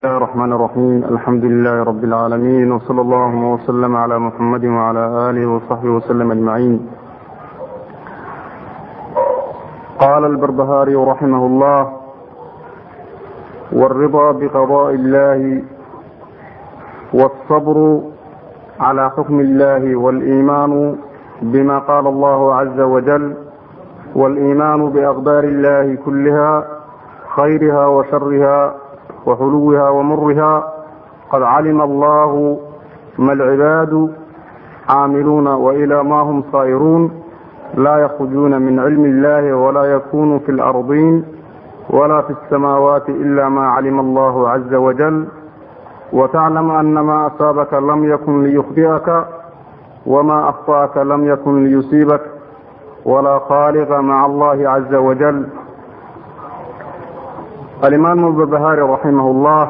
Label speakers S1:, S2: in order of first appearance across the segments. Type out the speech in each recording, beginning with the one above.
S1: الله الرحمن الرحيم الحمد لله رب العالمين وصلى الله وسلم على محمد وعلى آله وصحبه وسلم أجمعين قال البربهاري رحمه الله والرضا بقضاء الله والصبر على حكم الله والإيمان بما قال الله عز وجل والإيمان بأقدار الله كلها خيرها وشرها وحلوها ومرها قد علم الله ما العباد عاملون وإلى ما هم صائرون لا يخرجون من علم الله ولا يكون في الأرضين ولا في السماوات إلا ما علم الله عز وجل وتعلم أن ما أصابك لم يكن ليخطئك وما أخطأك لم يكن ليصيبك ولا خالق مع الله عز وجل alimaam albarbahari raximah اllah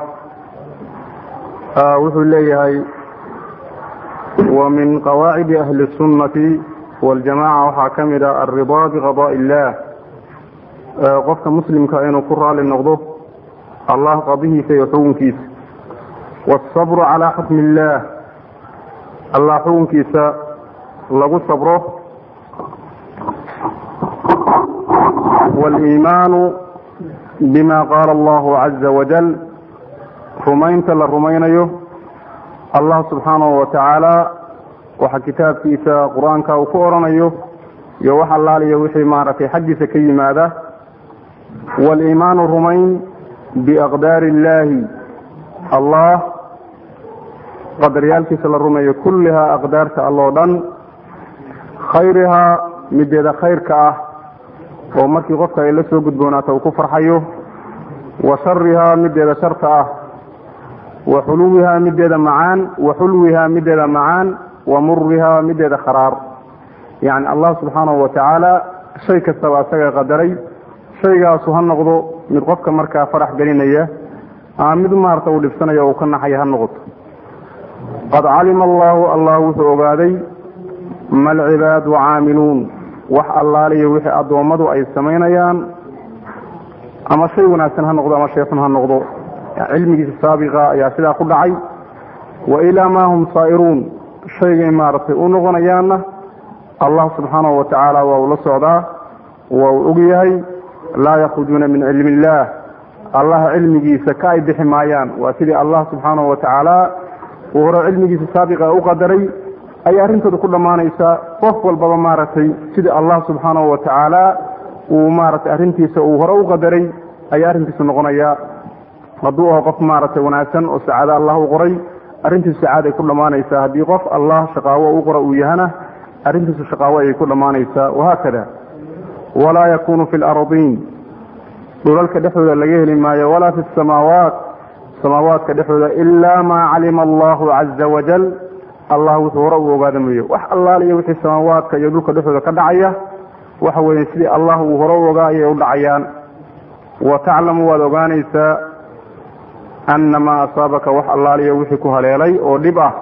S1: wuxuu leeyahay wa min qawaacidi ahli الsunnati waاljamaca waxaa ka mid ah alridaa biqadaء illah qofka muslimka inuu ku raali noqdo allah qadihiisa iyo xukunkiisa wاsabru calaa xukmi اllah allah xukunkiisa lagu sabro wاliimaanu bima qaala allahu caza wajal rumaynta la rumaynayo allah subxaanahu wa tacaala waxa kitaabkiisa qur-aanka uu ku odhanayo iyo wax allaaliya wixii maaragtay xaggiisa ka yimaada waaliimaanu rumayn biaqdaari illaahi allah qadaryaalkiisa la rumeeyo kullihaa aqdaarta alloo dhan khayrihaa mideeda khayrka ah oo markii qofka ay la soo gudboonaato uu ku farxayo wa sharihaa mideeda sharta ah wa xuluwihaa mideeda macaan wa xulwihaa mideeda macaan wa murihaa mideeda kharaar yacni allah subxaanahu wa tacaala shay kastaba asaga qadaray shaygaasu ha noqdo mid qofka markaa farax gelinaya ama mid maarata uu dhibsanayo uu ka naxaya ha noqoto qad calima allahu allah wuxuu ogaaday ma alcibaadu caamiluun wax allaaliyo wixii addoommadu ay samaynayaan ama shay wanaagsan ha noqdo ama shay xun ha noqdo cilmigiisa saabiqa ayaa sidaa ku dhacay wa ilaa maa hum saa'iruun shaygay maaragtay u noqonayaanna allah subxaanahu wa tacaala waa uu la socdaa waa uu og yahay laa yakhrujuuna min cilmi illaah allah cilmigiisa ka ay bixi maayaan waa sidii allah subxaanahu wa tacaala uu hore cilmigiisa saabiqa u qadaray ayay arrintooda ku dhammaanaysaa qof walbaba maaragtay sidii allah subxaanahu wa tacaala uu maaragtay arrintiisa uu hore u qadaray ayaa arrintiisu noqonayaa hadduu aho qof maaragtay wanaagsan oo sacaado allah u qoray arrintiisu sacaad ay ku dhammaanaysaa haddii qof allah shaqaawo u qora uu yahana arrintiisu shaqaawo ayay ku dhammaanaysaa wahaakada walaa yakunu fi lardiin dhulalka dhexdooda laga heli maayo walaa fi samaawaat samaawaadka dhexdooda ilaa maa calima allahu caza wajal allah wuxuu hore uu ogaada mooye wax allaaliyo wixii samaawaadka iyo dhulka dhexdooda ka dhacaya waxa weeye sidii allah uu hore u ogaa ayay u dhacayaan wa taclamu waad ogaanaysaa ana maa asaabaka wax allaaliyo wixii ku haleelay oo dhib ah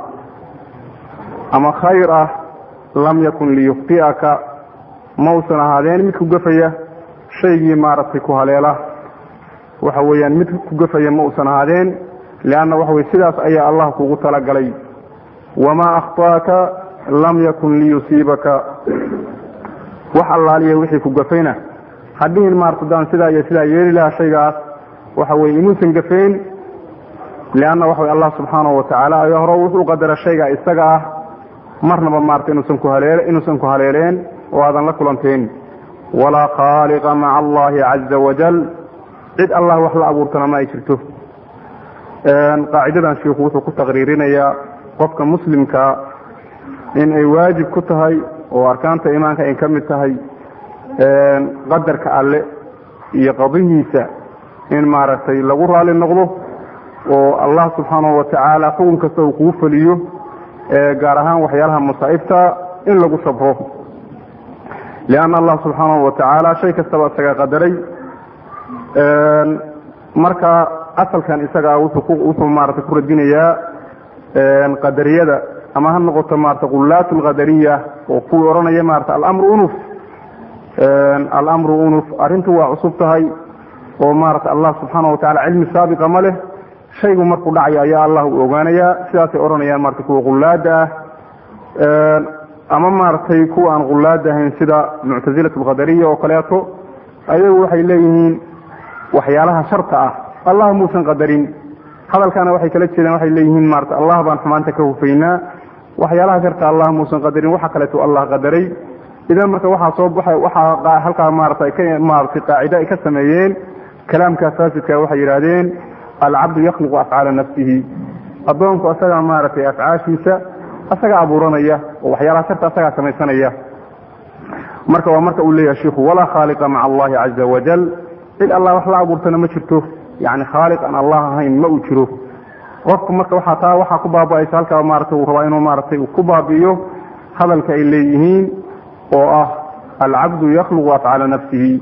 S1: ama khayr ah lam yakun liyukhti'aka mausan ahaadeen mid ku gafaya shaygii maaragtay ku haleela waxa weeyaan mid ku gafaya ma usan ahaadeen lianna waxa weye sidaas ayaa allah kugu talagalay wamaa akhطaaka lam yakun liyusiibaka wax allaaliya wixii ku gafayna hadhihin maarta daan sidaa iyo sidaa yeeli lahaa shaygaas waxa weye inuusan gafayn lianna waxa wey allah subxaanahu wa tacaala ayaa hore wuxuu qadara shayga isaga ah marnaba maarata inuusan ku halee inuusan ku haleeleen oo aadan la kulanteen walaa khaaliqa maca allahi caza wajal cid allah wax la abuurtana ma ay jirto qaacidadan shiiku wuxuu ku taqriirinayaa qofka muslimka in ay waajib ku tahay oo arkaanta iimaanka ay ka mid tahay qadarka alle iyo qadihiisa in maaragtay lagu raali noqdo oo allah subxaanahu wa tacaala xukun kasta uu kugu feliyo gaar ahaan waxyaalaha masaa'ibta in lagu sabro lianna allah subxaanahu wa tacaala shay kastaba isaga qadaray marka asalkan isagaa wuxuu maarata ku radinayaa qadariyada ama ha noqoto maarata qulaat lqadariya oo kuwii odhanaya maarata alamru unuf alamru unuf arrintu waa cusub tahay oo maarata allah subxaana wa tacala cilmi saabiqa ma leh shaygu markuu dhacayo ayaa allah u ogaanayaa sidaasay odhanayaan maratay kuwa qullaada ah ama maaragtay kuwa aan qullaada ahayn sida muctasilat alqadariya oo kaleeto ayagu waxay leeyihiin waxyaalaha sharta ah allah muusan qadarin hadalkana waxay kala jeedaan waxay leeyihiin maarata allah baan xumaanta ka hufaynaa waxyaalaha sharta allah muusan qadarin waxa kaleeto allah qadaray idan marka waxaa soo baxay waxaa halkaa maarata ka maaratay qaacide ay ka sameeyeen kalaamka faasidka waxay yidhaahdeen alcabdu yakhluqu afcaala nafsihi addoonku asagaa maaragtay afcaashiisa asagaa abuuranaya oo waxyaalaha sharta asagaa samaysanaya marka waa marka uu leeyahay shiku walaa khaaliqa maca allahi caza wajal cid allah wax la abuurtana ma jirto yani khaaliq aan allah ahayn ma uu jiro qofku marka waxaa taa waxaa ku baaba-aysa halkaa maarata uu rabaa inuu maaratay uu ku baabi'iyo hadalka ay leeyihiin oo ah alcabdu yakhluqu afcaala nafsihi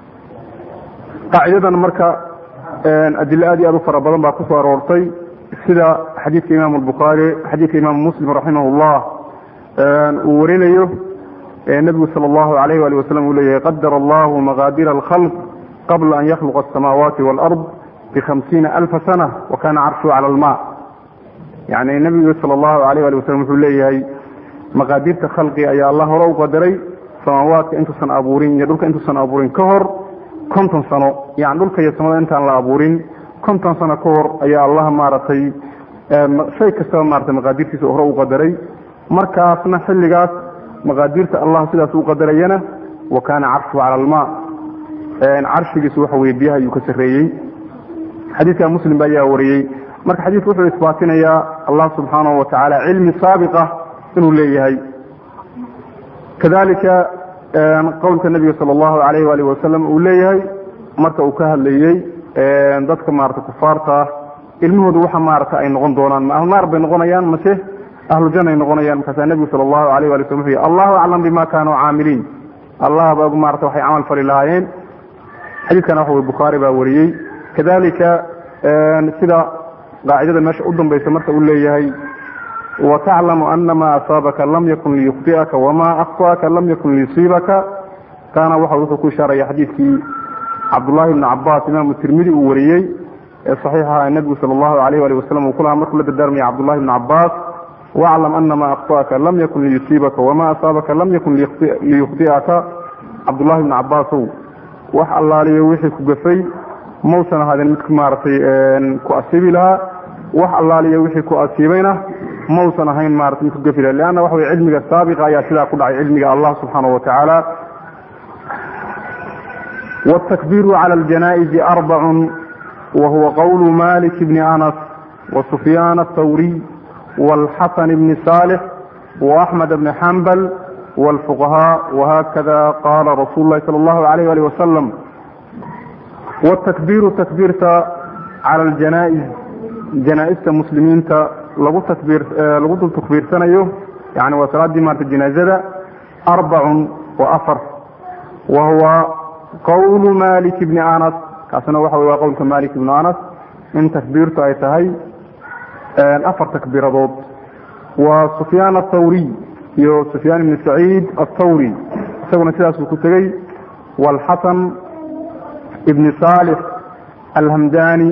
S1: qaacidadan marka adilo aad iyo aad u fara badan baa kusoo aroortay sida xadiidka imaamu albukhaari xadiidka imaamu muslim raximah llah uu warinayo nebigu sala allahu alayh wali wasalam uu leeyahay qadara allahu maqaadira alkhalq qabla an yakhluqa asamaawaati waalard bikhamsiina alfa sana wa kana carshuhu cala alma yani nebigu sala allahu alayh ali wasalam wuxuu leeyahay maqaadirta khalqi ayaa allah hore u qadaray samaawaadka intuusan abuurin iyo dhulka intuusan abuurin ka hor konton sano yani dhulka iyo samada intaan la abuurin konton sano ka hor ayaa allah maaragtay shay kastaba maratay maqaadirtiisa hore u qadaray markaasna xilligaas maqaadirta allah sidaas u qadarayana wa kaana carshuhu cala alma carshigiisu waxa weye biyaha ayuu ka sarreeyey xadiidka muslim ba ayaa wariyey marka xadiidku wuxuu isbaatinayaa allah subxaanahu wa tacaala cilmi saabiqa inuu leeyahay kadalika qowlka nabiga sala allahu alayh waalih wasalam uu leeyahay marka uu ka hadlayey dadka maarata kufaarta ah ilmahoodu waxa maarata ay noqon doonaan ma ahlunaar bay noqonayaan mase ahlu janna ay noqonayaan markaasaa nebigu sala allahu alayh wali waslm wuxuu yihi allahu aclam bima kaanuu caamiliin allah ba maarata waxay camal fali lahaayeen xadiidkana waxa wey bukhaari baa wariyey kadalika sida qaacidada meesha u dambaysa marka uu leeyahay wataclamu ana ma asaabaka lam yakun liyukhdi'aka wama akhطa'aka lam yakun liyusiibaka taana waxa wuxuu ku ishaaraya xadiidkii cabdullahi bni cabaas imaamu tirmidi uu wariyey ee saxiixaha nebigu sala allahu alayh ali wasalam uu ku lahaa markuu la dardaarmaya cabdullahi bni cabaas waclam ana ma akhطa'aka lam yakun liyusiibaka wama asaabaka lam yakun liyukhdi'aka cabdullahi bni cabaasow wax allaaliyo wixii ku gafay mausan ahaadeen mid maaragtay ku asiibi lahaa wax allaaliyo wixii ku asiibayna mausan ahayn maarata mid ku gafi laha leanna waxa wey cilmiga saabiqa ayaa sidaa ku dhacay cilmiga allah subxaanahu wa tacaala wاtakbiru cala aljanaa'izi arbacun wa huwa qowlu malik bni anas wasufyaan athawriy wاlxasan bni saalix waaxmed bni xambal wاlfuqahaa wahakada qaala rasuulu lahi sala allahu alayh ali wasalam wاtakbiru takbiirta cala aljanaa'iz janaa-ista muslimiinta lagu takbiir lagu dul takbiirsanayo yani waa salaaddii maarata janaazada arbacun wa afar wa huwa qowlu malik bni anas kaasina waxa wey waa qowlka malik ibni anas in takbiirtu ay tahay afar takbiiradood waa sufyaan athawriy iyo sufyaan ibni saciid athawri isaguna sidaasuu ku tegey waalxasan ibni saalix alhamdani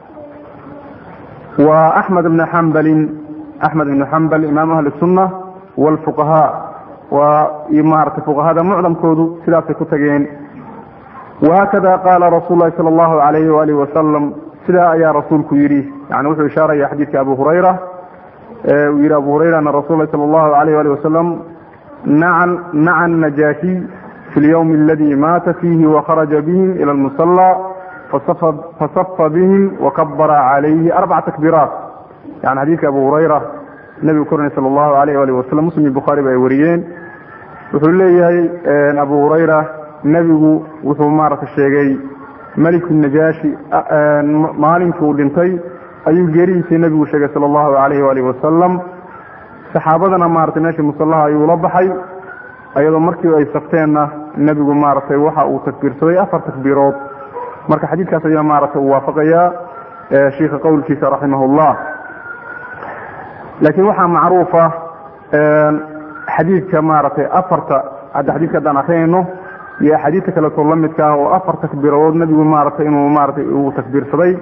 S1: wa axmed bni xambalin axmed ibni xambal imaam ahli sunna waalfuqahaa waa maarata fuqahada mucdamkoodu sidaasay ku tageen wahakada qaala rasuul lahi sala allahu alayhi waalihi wasalam sidaa ayaa rasuulku yidhi yani wuxuu ishaaraya xadiidka abu hurayra uu yihi abu hurayrana rasul lahi sala allahu alayh ali wasalam naca najaashi fi lyawmi aladi maata fiihi wakharaja bihim ila lmusala fasafa bihim wakabara calayhi arbaca takbiiraat yani xadiidka abu hurayra nebigu kornay sala allahu alayh alih wasalam muslim iyo bukhaari ba ay wariyeen wuxuu leeyahay abu hurayra nebigu wuxuu maarata sheegay meliku najaashi maalinkii uu dhintay ayuu geeridiisii nebigu sheegay sala allahu alayh alih wasalam saxaabadana maratay meeshii musallaha ayuu la baxay ayadoo markii ay safteenna nebigu maaragtay waxa uu takbiirsaday afar takbiirood marka xadiidkaas ayaa maaragtay uu waafaqayaa shiika qowlkiisa raximah llah laakiin waxaa macruufa xadiidka maaragtay afarta hadda xadidka haddaan akrinayno iyo axaadiidta kaleetoo la midka ah oo afar takbiiradood nebigu maaragtay inuu maaratay uu takbiirsaday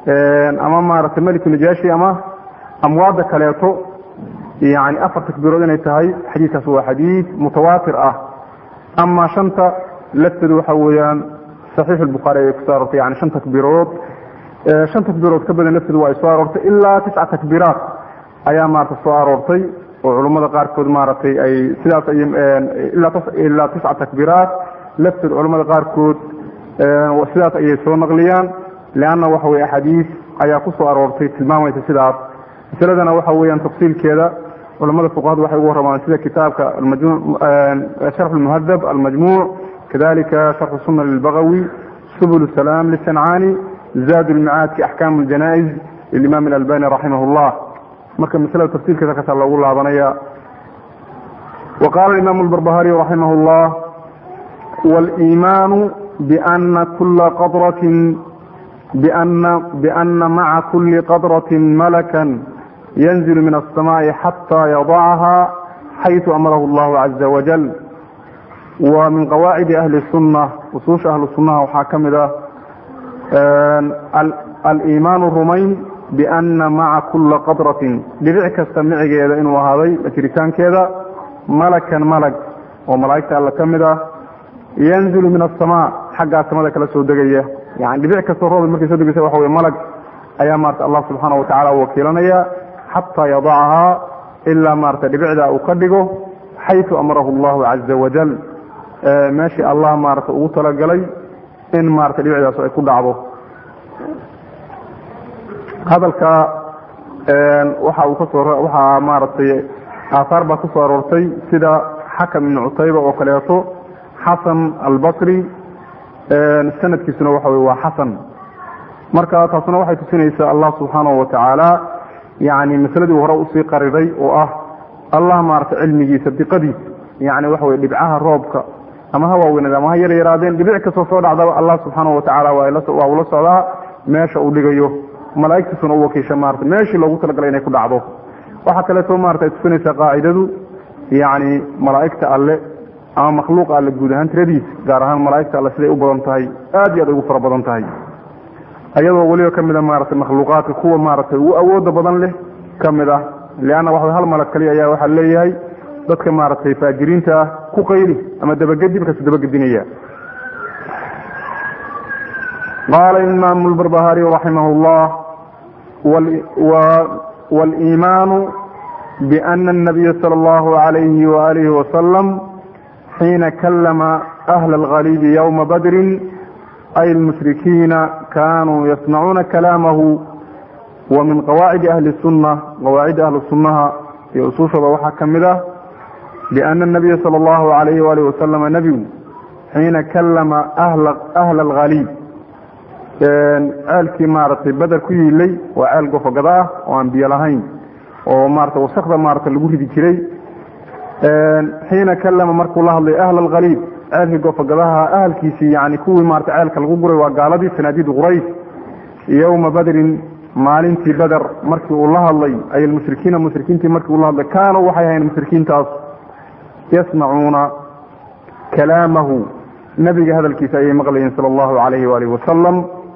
S1: ama maaragtay meliku najaashi ama amwaadda kaleeto yani afar takbiirood inay tahay xadiidkaas waa xadiid mutawaatir ah ama shanta lafteedu waxa weeyaan saxiix albukhaari ayay kusoo aroortay yani shan takbiirood shan takbiirood ka badan lafteedu waa ay soo aroortay ilaa tisca takbiiraat ayaa maarata soo aroortay oo culummada qaarkood maaragtay ay sidaas ay ilaa tisca takbiiraat lafteed culummada qaarkood sidaas ayay soo naqliyaan leanna waxa weye axaadiis ayaa ku soo aroortay tilmaamaysa sidaas masaladana waxa weeyaan tafsiilkeeda culamada fuqahadu waxay ugu warramaan sida kitaabka sharx lmuhadab almajmuuc kadalika sharxu sunna lilbagawi subul salaam lisancaani zaad lmicaadki axkaam ljanaa'iz lilimaam alalbani raximah llah marka maslada tafsiilkeeda kasaa loogu laabanaya wa qaala imam lbarbahariy raximah llah waliimaanu biana kula qadratin biana maca kuli qadratin malakan yanzil min الsamaءi xatى yadacha xayثu amarahu اllahu caza wajal wa min qawaacidi ahli الsunة usuusha ahlu sunaha waxaa ka mid ah aliimaanu rumayn biana maca kula qadratin dhibic kasta micigeeda inuu ahaaday jiritaankeeda malakan malag oo malaa'igta alla ka mid ah yanzilu min aلsamaa xaggaa samada kala soo degaya yani dhibic kastoo rooba markay soo degeysa waxa wey malag ayaa maarata allah subxaana watacala wakiilanaya xataa yadacahaa ilaa maarata dhibicda uu ka dhigo xayثu amarahu اllahu caza wajal meeshii allah maarata ugu talagalay in maarata dhibicdaas ay ku dhacdo hadalka waxa uu kasoo waxaa maaragtay aahaar baa kusoo aroortay sida xakam ibn cutayba oo kaleeto xasan albasri sanadkiisuna waxa wey waa xasan marka taasuna waxay tusinaysaa allah subxaanahu watacaala yani masaladii hore usii qariray oo ah allah maarata cilmigiisa diqadiisa yani waxa wey dhibcaha roobka ama ha waaweynad ama ha yar yaraadeen dhibic kastoo soo dhacdaba allah subxaanahu watacaala waa ula socdaa meesha uu dhigayo malaa'igtiisuna u wakiisha maarata meeshii loogu talagalay inay ku dhacdo waxaa kaleeto maarata ay tusinaysaa qaacidadu yani malaa'igta alle ama makhluuqa alle guud ahaan tiradiisa gaar ahaan malaa'igta alle siday u badan tahay aad iyo aad ugu fara badan tahay ayadoo weliba ka mid a maaragtay makhluuqaadka kuwa maaragtay ugu awooda badan leh ka mid ah leanna waxa hal malag kaliya ayaa waxaa leeyahay dadka maaragtay faajiriinta ah ku qayli ama dabagedi markaasu dabagedinaya qaala imaamu lbarbahariy raximah llah waliimaanu biana anabiya sala allahu alayhi waalihi wasalam xiina kalama ahla alkhaliidi ywma badrin ay almushrikiina kanuu yasmacuuna kalaamahu wa min qawaacidi ahli sunna qawaacida ahli sunnaha iyo usuushooda waxaa ka mid ah biana anabiya sala allahu alayhi waalihi wasalama nebigu xiina kalama ahla alkhaliid ceelkii maaragtay beder ku yiilay waa ceel gofogada ah oo aan biyo lahayn oo maarata wasakda maarata lagu ridi jiray xiina kalama markuu la hadlay ahla alkhaliid ceelkii gofogadaha ahalkiisii yani kuwii maarata ceelka lagu guray waa gaaladii sanaadiid quraysh yowma badrin maalintii beder markii uu la hadlay ay almushrikiina mushrikiintii markii uu la hadlay kaanuu waxay ahayn mushrikiintaas yasmacuuna kalaamahu nabiga hadalkiisa ayay maqlayeen sala allahu calayhi waalihi wasalam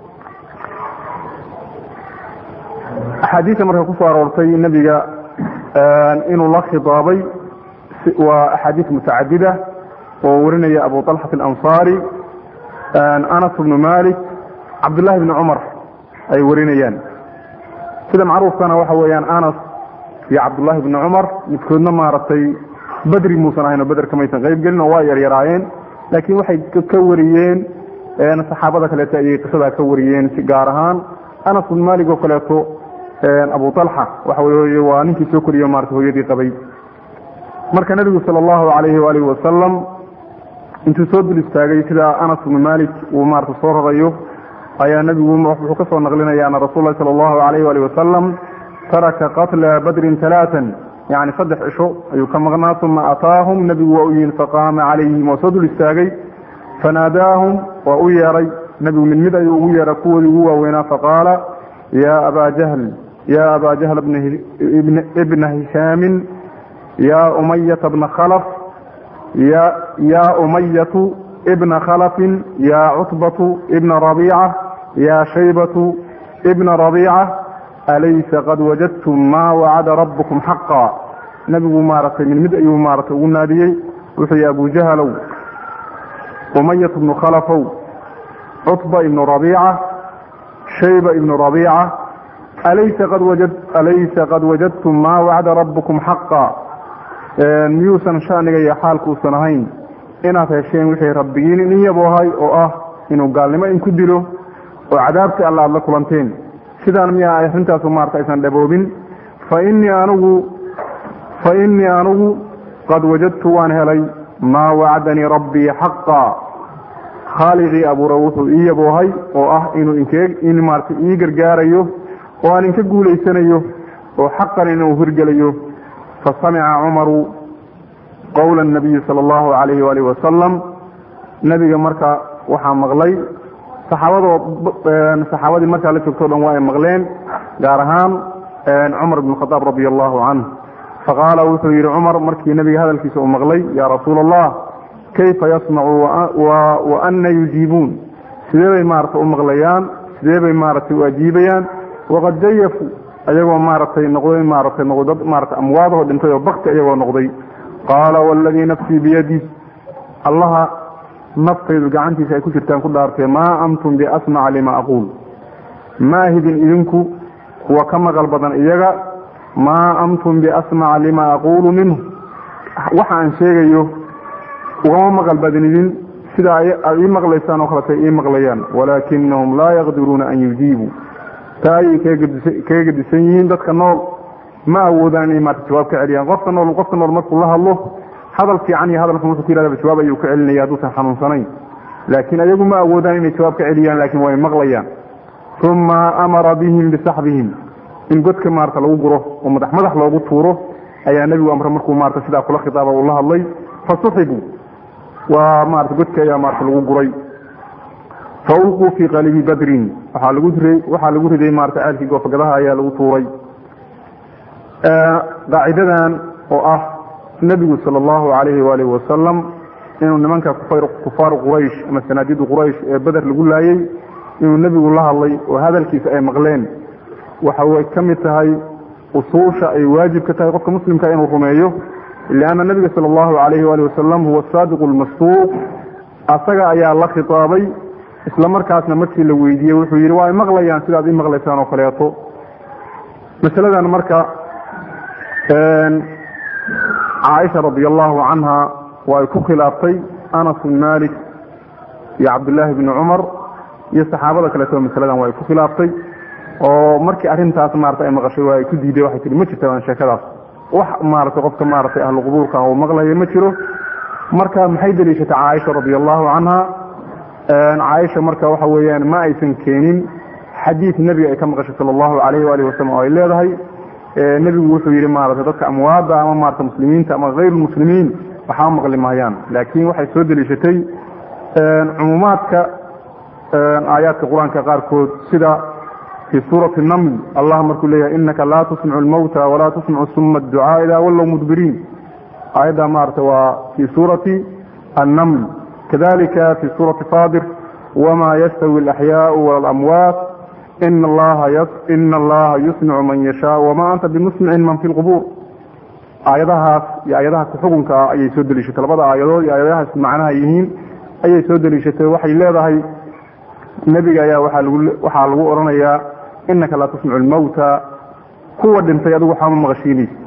S1: axaadiista marka kusoo aroortay nebiga inuu la khidaabay waa axaadiis mutacadida oo warinaya abu طalxat alansaari anas bnu malik cabdullahi bni cumar ay warinayaan sida macruufkana waxa weeyaan anas iyo cabdullahi bni cumar midkoodna maaragtay bedri muusan ahayn oo beder kamaysan qayb gelin oo waa yaryaraayeen laakiin waxay ka wariyeen saxaabada kaleeto ayay qisadaa ka wariyeen si gaar ahaan anas bn malik oo kaleeto abu alxa waxa wey waa ninkii soo koriye maarata hooyadii qabay marka nebigu sala allahu calayhi waalihi wasalam intuu soo dul istaagay sida anas bnu malik uu maarata soo rarayo ayaa nebigu wuxuu ka soo naqlinaya ana rasul lahi sala allahu calayh waalihi wasalam taraka qatla badrin talaatan yani saddex cisho ayuu ka maqnaa uma ataahum nebigu waa u yihin faqaama calayhim waa soo dul istaagay fanaadaahum waa u yeeray nebigu mid mid ayuu ugu yeeray kuwoodii ugu waaweynaa faqaala ya aba jahl ya aba jahl ibna hishaamin ya umayata bna khalaf ya umayatu ibna khalafin ya cutbatu ibna rabiica ya shaybatu ibna rabiica alaysa qad wajadtum maa wacada rabbukum xaqa nebigu maaragtay mid mid ayuu maaratay ugu naadiyey wuxuu yihi abu jahalow umayat bnu khalafow cutba ibnu rabiica shayba ibnu rabiica alaysa qad wajad alaysa qad wajadtum maa wacda rabbukum xaqa miyuusan shaniga iyo xaalkuusan ahayn inaad hesheen wixii rabbigiin in yaboohay oo ah inuu gaalnimo inku dilo oo cadaabtii alla aad la kulanteen sidaan miyaa arrintaasu maarata aysan dhaboobin fa innii anigu fa innii anigu qad wajadtu waan helay maa wacdanii rabbii xaqa khaaliqii abuura wuxuu ii yaboohay oo ah inuu inkee in maarata ii gargaarayo oo aan inka guulaysanayo oo xaqan inuu hirgelayo fasamica cumaru qowla nabiyi sala allahu calayhi waalihi wasalam nebiga marka waxaa maqlay saxaabadoo saxaabadii markaa la joogto o dhan waa ay maqleen gaar ahaan cumar bn khadaab radia allahu canh faqaala wuxuu yidhi cumar markii nebiga hadalkiisa uu maqlay yaa rasuula allah kayfa yasmacu wa ana yujiibuun sidee bay maarata u maqlayaan sidee bay maaragtay u ajiibayaan waqad jayafuu ayagoo maaragtay noqday maaratay noqdad maarata amwaadahoo dhintay oo bakti ayagoo noqday qaala waladii nafsii biyadi allaha naftaydu gacantiisa ay ku jirtaan ku dhaartee maa antum biasmaca lima aquul ma ahidin idinku kuwa ka maqal badan iyaga maa antum biasmaca lima aquulu minhu waxa aan sheegayo ugama maqal badnidin sida aad ii maqlaysaan oo kaletay ii maqlayaan walaakinahum laa yaqdiruuna an yujiibuu taa ayay kaga gedisan yihiin dadka nool ma awoodaan inay maarata jawaab ka celiyaan qofka nool qofka nool markuu la hadlo hadal fiican iyo hadal xun wuxuu ku yidhahda jawaab ayuu ka celinaya hadduusan xanuunsanayn laakiin ayagu ma awoodaan inay jawaab ka celiyaan laakiin way maqlayaan uma amara bihim bisaxbihim in godka maarata lagu guro oo madax madax loogu tuuro ayaa nebigu amre markuu maarata sidaa kula khitaaba uu la hadlay fasuxibuu waa maarata godka ayaa maarata lagu guray faulquu fii qalibi badrin waxaa lagu riday waxaa lagu riday maarata ceelkii goofagadaha ayaa lagu tuuray qaacidadan oo ah nebigu sala allahu calayhi waalihi wasalam inuu nimanka kufaaru quraysh ama sanaadidu quraysh ee beder lagu laayey inuu nebigu la hadlay oo hadalkiisa ay maqleen waxa way ka mid tahay usuusha ay waajib ka tahay qofka muslimka inuu rumeeyo lianna nebiga sala allahu calayhi waalihi wasalam huwa saadiqu lmasduuq asaga ayaa la khitaabay isla markaasna markii la weydiiyey wuxuu yidhi waa ay maqlayaan sidaad ii maqlaysaan oo kaleeto masaladan marka caaisha radi allahu canha waa ay ku khilaaftay anas bin malik iyo cabdullaahi bni cumar iyo saxaabada kaleeto masaladan waa ay ku khilaaftay oo markii arrintaas maarata ay maqashay waa ay ku diiday waxay tihi ma jirta baan sheekadaas wax maaragtay qofka maaragtay ahlu qubuurka ah uu maqlayo ma jiro marka maxay deliishatay caaisha radi allahu canha caaisha marka waxa weeyaan ma aysan keenin xadiid nebiga ay ka maqashay sala allahu calayhi waalihi wasalam oo ay leedahay nebigu wuxuu yidhi maarata dadka amwaada ama maarata muslimiinta ama hayrulmuslimiin waxaa maqli mahayaan laakiin waxay soo deliishatay cumuumaadka aayaadka qur-aanka qaarkood sida fii suurati naml allah markuu leeyahay inaka laa tusmicu lmawta walaa tusmicu suma adducaa idaa wallow mudbiriin aayadda maarata waa fii suurati annaml kadalika fii suurati faadir wma yastawi alaxyaau walamwaat ina allaha yusmicu man yashaa wama anta bimusmicin man fi lqubuur aayadahaas iyo aayadaha kuxukunka ah ayay soo deliishatay labada aayadood iyo aayadahaas macnaha yihiin ayay soo deliishatay waxay leedahay nebiga ayaa waxaa lagu odhanayaa inaka laa tusmicu lmawta kuwa dhintay adigu waxaama maqashiinaysa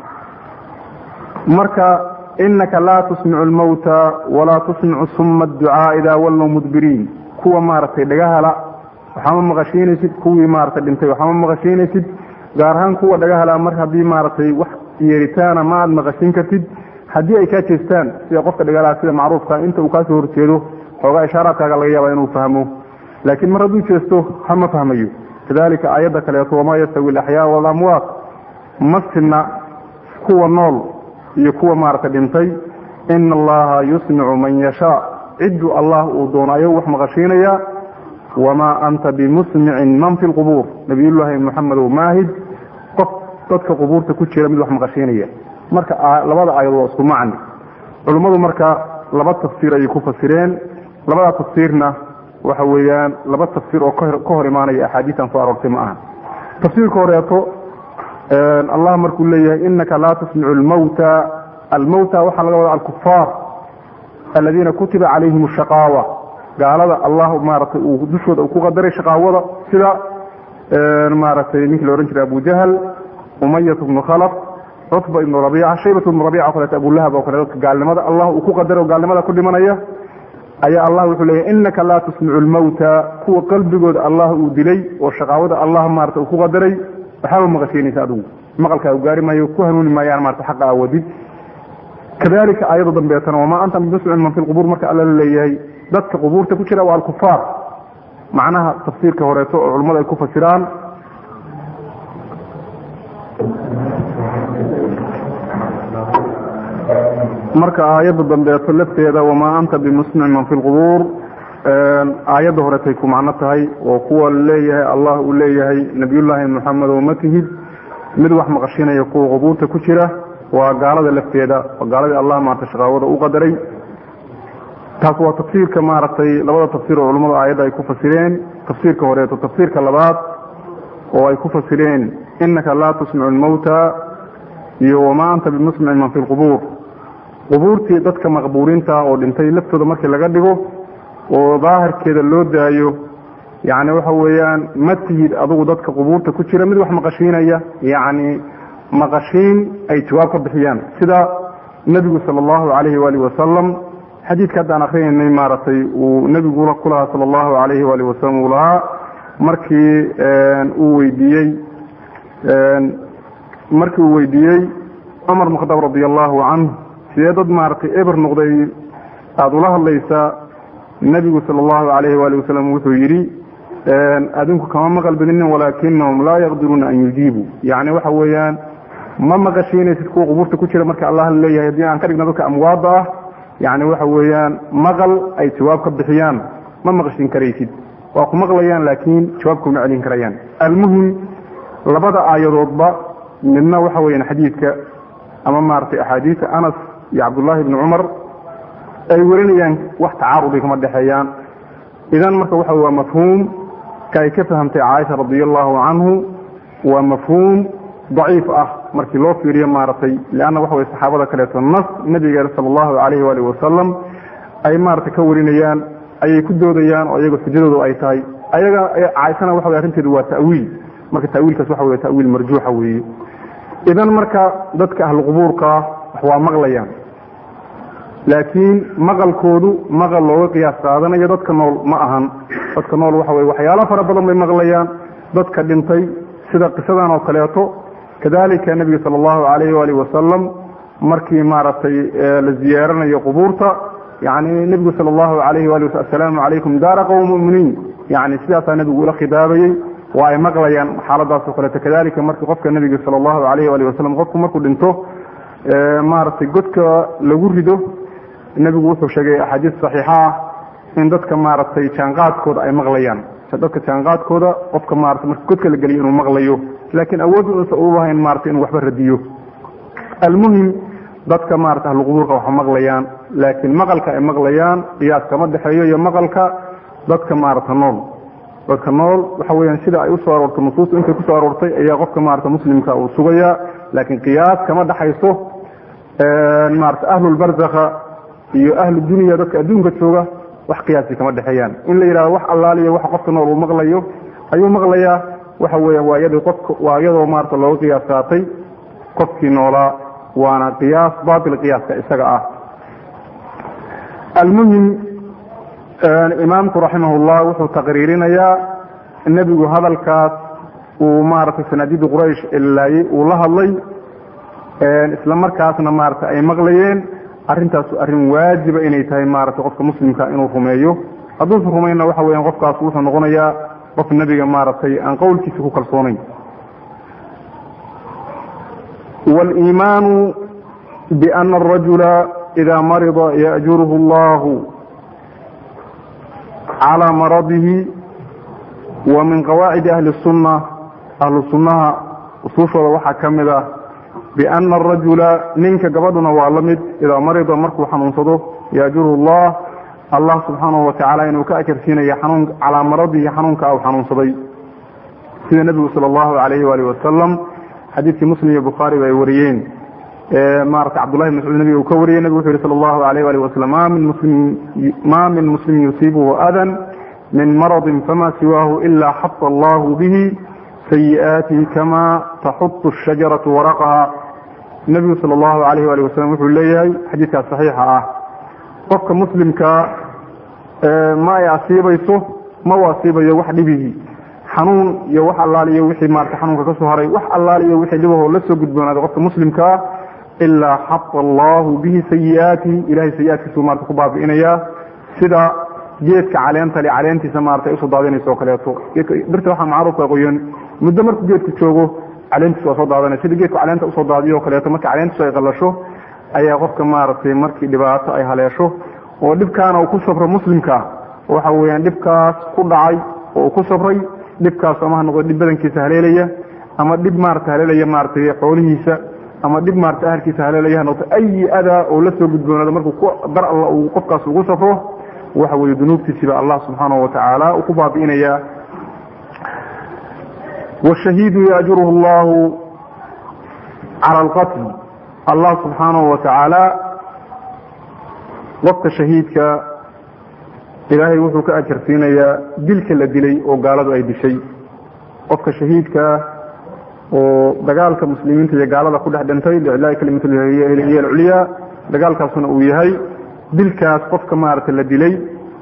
S1: marka inaka laa tusmicu lmawta walaa tusmicu suma adducaa idaa wallow mudbiriin kuwa maaragtay dhagahala waxaama maqashiinaysid kuwii maaragtay dhintay waxaama maqashiinaysid gaar ahaan kuwa dhagahala mar haddii maaragtay wax yeeritaana ma aad maqashin kartid haddii ay kaa jeestaan sida qofka dhagalaha sida macruufka inta uu kaasoo horjeedo xoogaa ishaaraadkaaga laga yaaba inuu fahmo laakiin mar hadduu jeesto hama fahmayo kadalika aayadda kaleeto wamaa yastawi alaxyaa walamwaat ma sinna kuwa nool iyo kuwa maaragtay dhintay ina allaha yusmicu man yashaa cidduu allah uu doono ayuu wax maqashiinayaa wamaa anta bimusmicin man fi lqubuur nabiyullaahi moxamedow maahid qof dadka qubuurta ku jira mid wax maqashiinaya marka labada aayad waa isku macni culummadu marka laba tafsiir ayay ku fasireen labada tafsiirna waxa weeyaan laba tafsiir oo ka hor imaanaya axaadiistan soo aroortay ma aha tafsiirka horeeto allah markuu leeyahay inaka laa tusmicu lmawta almawta waxaa laga wada alkufaar aladiina kutiba calayhim shaqaawa gaalada allah maaragtay uu dushooda ku qadaray shaqaawada sida maaragtay ninkii la odhan jiray abu jahl umayat bnu khalaf cutba ibnu rabiica shaybat ibnu rabica o kaleeto abulahab oo kale dadka gaalnimada allah uu ku qadaray oo gaalnimada ku dhimanaya ayaa allah wuxuu leeyahy inaka laa tusmicu lmawta kuwa qalbigooda allah uu dilay oo shaqaawada allah maarata uu ku qadaray waxaaba maqashiinaysa adigu maqalkaa u gaari maayo ku hanuuni maayaan maarata xaqa awadid kadalika aayada dambeetana wamaa anta bimusmicin man fi lqubuur marka alla la leeyahay dadka qubuurta ku jira waa alkufaar macnaha tafsiirka horeeto oo culummadu ay ku fasiraan marka aayadda dambeeto lafteeda wamaa anta bimusmicin man fi lqubuur aayadda horetay ku macno tahay oo kuwa leeyahay allah uu leeyahay nabiyullaahi moxamed oo ma tihid mid wax maqashinaya kuwa qubuurta ku jira waa gaalada lafteeda waa gaaladii allah maarata shaqaawada u qadaray taas waa tafsiirka maaragtay labada tafsiir oo culummada aayadda ay ku fasireen tafsiirka horeeto tafsiirka labaad oo ay ku fasireen inaka laa tusmicu lmawta iyo wamaa anta bimusmicin man fi lqubuur qubuurtii dadka maqbuuriinta oo dhintay laftooda markii laga dhigo oo daahirkeeda loo daayo yacni waxa weeyaan ma tihid adugu dadka qubuurta ku jira mid wax maqashiinaya yacni maqashiin ay jawaab ka bixiyaan sida nebigu sala allahu calayhi waalihi wasalam xadiidka haddaan akrinaynay maaragtay uu nebigu ku lahaa sala allahu calayhi waalihi wasalam uu lahaa markii uu weydiiyey markii uu weydiiyey cumar bn khadaab radi allahu canhu sidee dad maaragtay eber noqday aada ula hadlaysaa nebigu sala allahu calayhi waalihi wasalam wuxuu yidhi adinku kama maqal badinin walaakinahum laa yaqdiruuna an yujiibuu yacni waxa weeyaan ma maqashiinaysid kuwa qubuurta ku jira marka allah leeyahay haddii aan ka dhigna dadka amwaada ah yacni waxa weeyaan maqal ay jawaab ka bixiyaan ma maqashin karaysid waa ku maqlayaan laakiin jawaab kuma celin karayaan almuhim labada aayadoodba midna waxa weeyaan xadiidka ama maaragtay axaadiisa anas iyo cabdullaahi bni cumar ay warinayaan wax tacaarudi kama dhexeeyaan idan marka waxa waa mafhuum ka ay ka fahamtay caaisha radi allahu canhu waa mafhuum daciif ah markii loo fiiriyo maaragtay leanna waxa way saxaabada kaleeto nas nabigeena sala allahu calayhi waalihi wasalam ay maaragtay ka warinayaan ayay ku doodayaan oo iyaga xujadoodu ay tahay ayaga caaishana waxa way arrinteedu waa ta'wiil marka ta'wiilkaas waxa wey ta'wiil marjuuxa weeye idan marka dadka ahlu qubuurkaa wax waa maqlayaan laakiin maqalkoodu maqal looga qiyaas qaadanayo dadka nool ma ahan dadka nool waxa weye waxyaalo fara badan bay maqlayaan dadka dhintay sida qisadan oo kaleeto kadalika nebiga sala allahu calayhi waalihi wasalam markii maaragtay la ziyaaranayo qubuurta yani nebigu sala allahu calayhi waali wasal assalaamu calaykum daara qowm muminiin yani sidaasaa nebigu ula khidaabayey waa ay maqlayaan xaaladaasoo kaleeto kadalika markii qofka nebiga sala allahu calayhi waali wasalam qofku markuu dhinto maaragtay godka lagu rido nebigu wuxuu sheegay axaadiis saxiixa ah in dadka maaragtay jaanqaadkooda ay maqlayaan dadka jaanqaadkooda qofka maarata marka godka la geliyo inuu maqlayo laakiin awood uusa ulahayn maarata inuu waxba radiyo almuhim dadka maarata ahluqubuurka waxa maqlayaan laakiin maqalka ay maqlayaan qiyaas kama dhexeeyo iyo maqalka dadka maarata nool dadka nool waxa weyaan sida ay usoo aroortay nusuustu intay kusoo aroortay ayaa qofka maarata muslimka uu sugayaa laakiin qiyaas kama dhexayso maarata ahlulbarzakha iyo ahlu dunya dadka adduunka jooga wax qiyaasi kama dhexeeyaan in la yidhahdo wax allaaliyo waxa qofka nool uu maqlayo ayuu maqlayaa waxa weeyaan waa iyadoo qofka waa iyadoo maarata looga qiyaas qaatay qofkii noolaa waana qiyaas baatil qiyaaska isaga ah almuhim imaamku raximahullah wuxuu taqriirinayaa nebigu hadalkaas uu maaragtay sanaadidu quraysh ilaayey uu la hadlay isla markaasna maarata ay maqlayeen arrintaas arrin waajiba inay tahay maaragtay qofka muslimka inuu rumeeyo hadduusan rumayna waxa weeyaan qofkaas wuxuu noqonayaa qof nebiga maaragtay aan qowlkiisa ku kalsoonayn wاliimaanu biana arajula ida marida ya'juruhu allahu calى maradihi wa min qawaacidi ahli الsunna ahlu sunnaha usuushooda waxaa ka mid ah biana arajula ninka gabadhuna waa la mid idaa marida markuu xanuunsado yaajuru llah allah subxaanahu watacaala inuu ka ajarsiinayo xanuun calaamaradii xanuunka u xanuunsaday sida nebigu sala allahu alayhi waalihi wasalam xadiidkii muslim iyo bukhaariba ay wariyeen maarata cabdullahi mascuud nabiga uu ka wariyey nebigu wuxu yihi sala allahu alayh walihi wasalam ma min muslim ma min muslimin yusiibuhu adan min maradin fama siwaahu ila xata allahu bihi sayi'aatihi kama taxutu shajaratu waraqaha nebigu sala allahu alayh walihi wasalam wuxuu leeyahay xadiidkaas saxiixa ah qofka muslimka ma ay asiibayso ma u asiibayo wax dhibihii xanuun iyo wax allaal iyo wixii maarata xanuunka ka soo haray wax allaal iyo wixii dhibahoo la soo gudboonaaday qofka muslimkaa ilaa xata allahu bihi sayi'aatihi ilahay sayi-aadkiisuu maarata ku baabi'inayaa sida geedka caleenta le caleentiisa maarata ay usoo daadinaysa oo kaleeto birta waxaa macruufka qoyan muddo markuu geedku joogo caleentiis waa soo daadanaya sida geedku caleenta usoo daadiyo o kaleeto marka caleentiisu ay qalasho ayaa qofka maaragtay markii dhibaato ay haleesho oo dhibkaana uu ku sabro muslimka waxa weeyaan dhibkaas ku dhacay oo uu ku sabray dhibkaas ama ha noqdo dhib badankiisa haleelaya ama dhib maarata haleelaya maaratay xoolihiisa ama dhib maarata ahalkiisa haleelaya ha noqdo ayi adaa oo la soo gudboonaado markuu ku dar alla uu qofkaas ugu safro waxa weeye dunuubtiisiba allah subxaanahu watacaala uu ku baabi'inayaa washahiidu yaajruhu allahu cala alqatl allah subxaanahu watacaala qofka shahiidka ilaahay wuxuu ka ajarsiinayaa dilka la dilay oo gaaladu ay dishay qofka shahiidka oo dagaalka muslimiinta iyo gaalada ku dhex dhintay liclaahi kalimathiy alculyaa dagaalkaasuna uu yahay dilkaas qofka maarata la dilay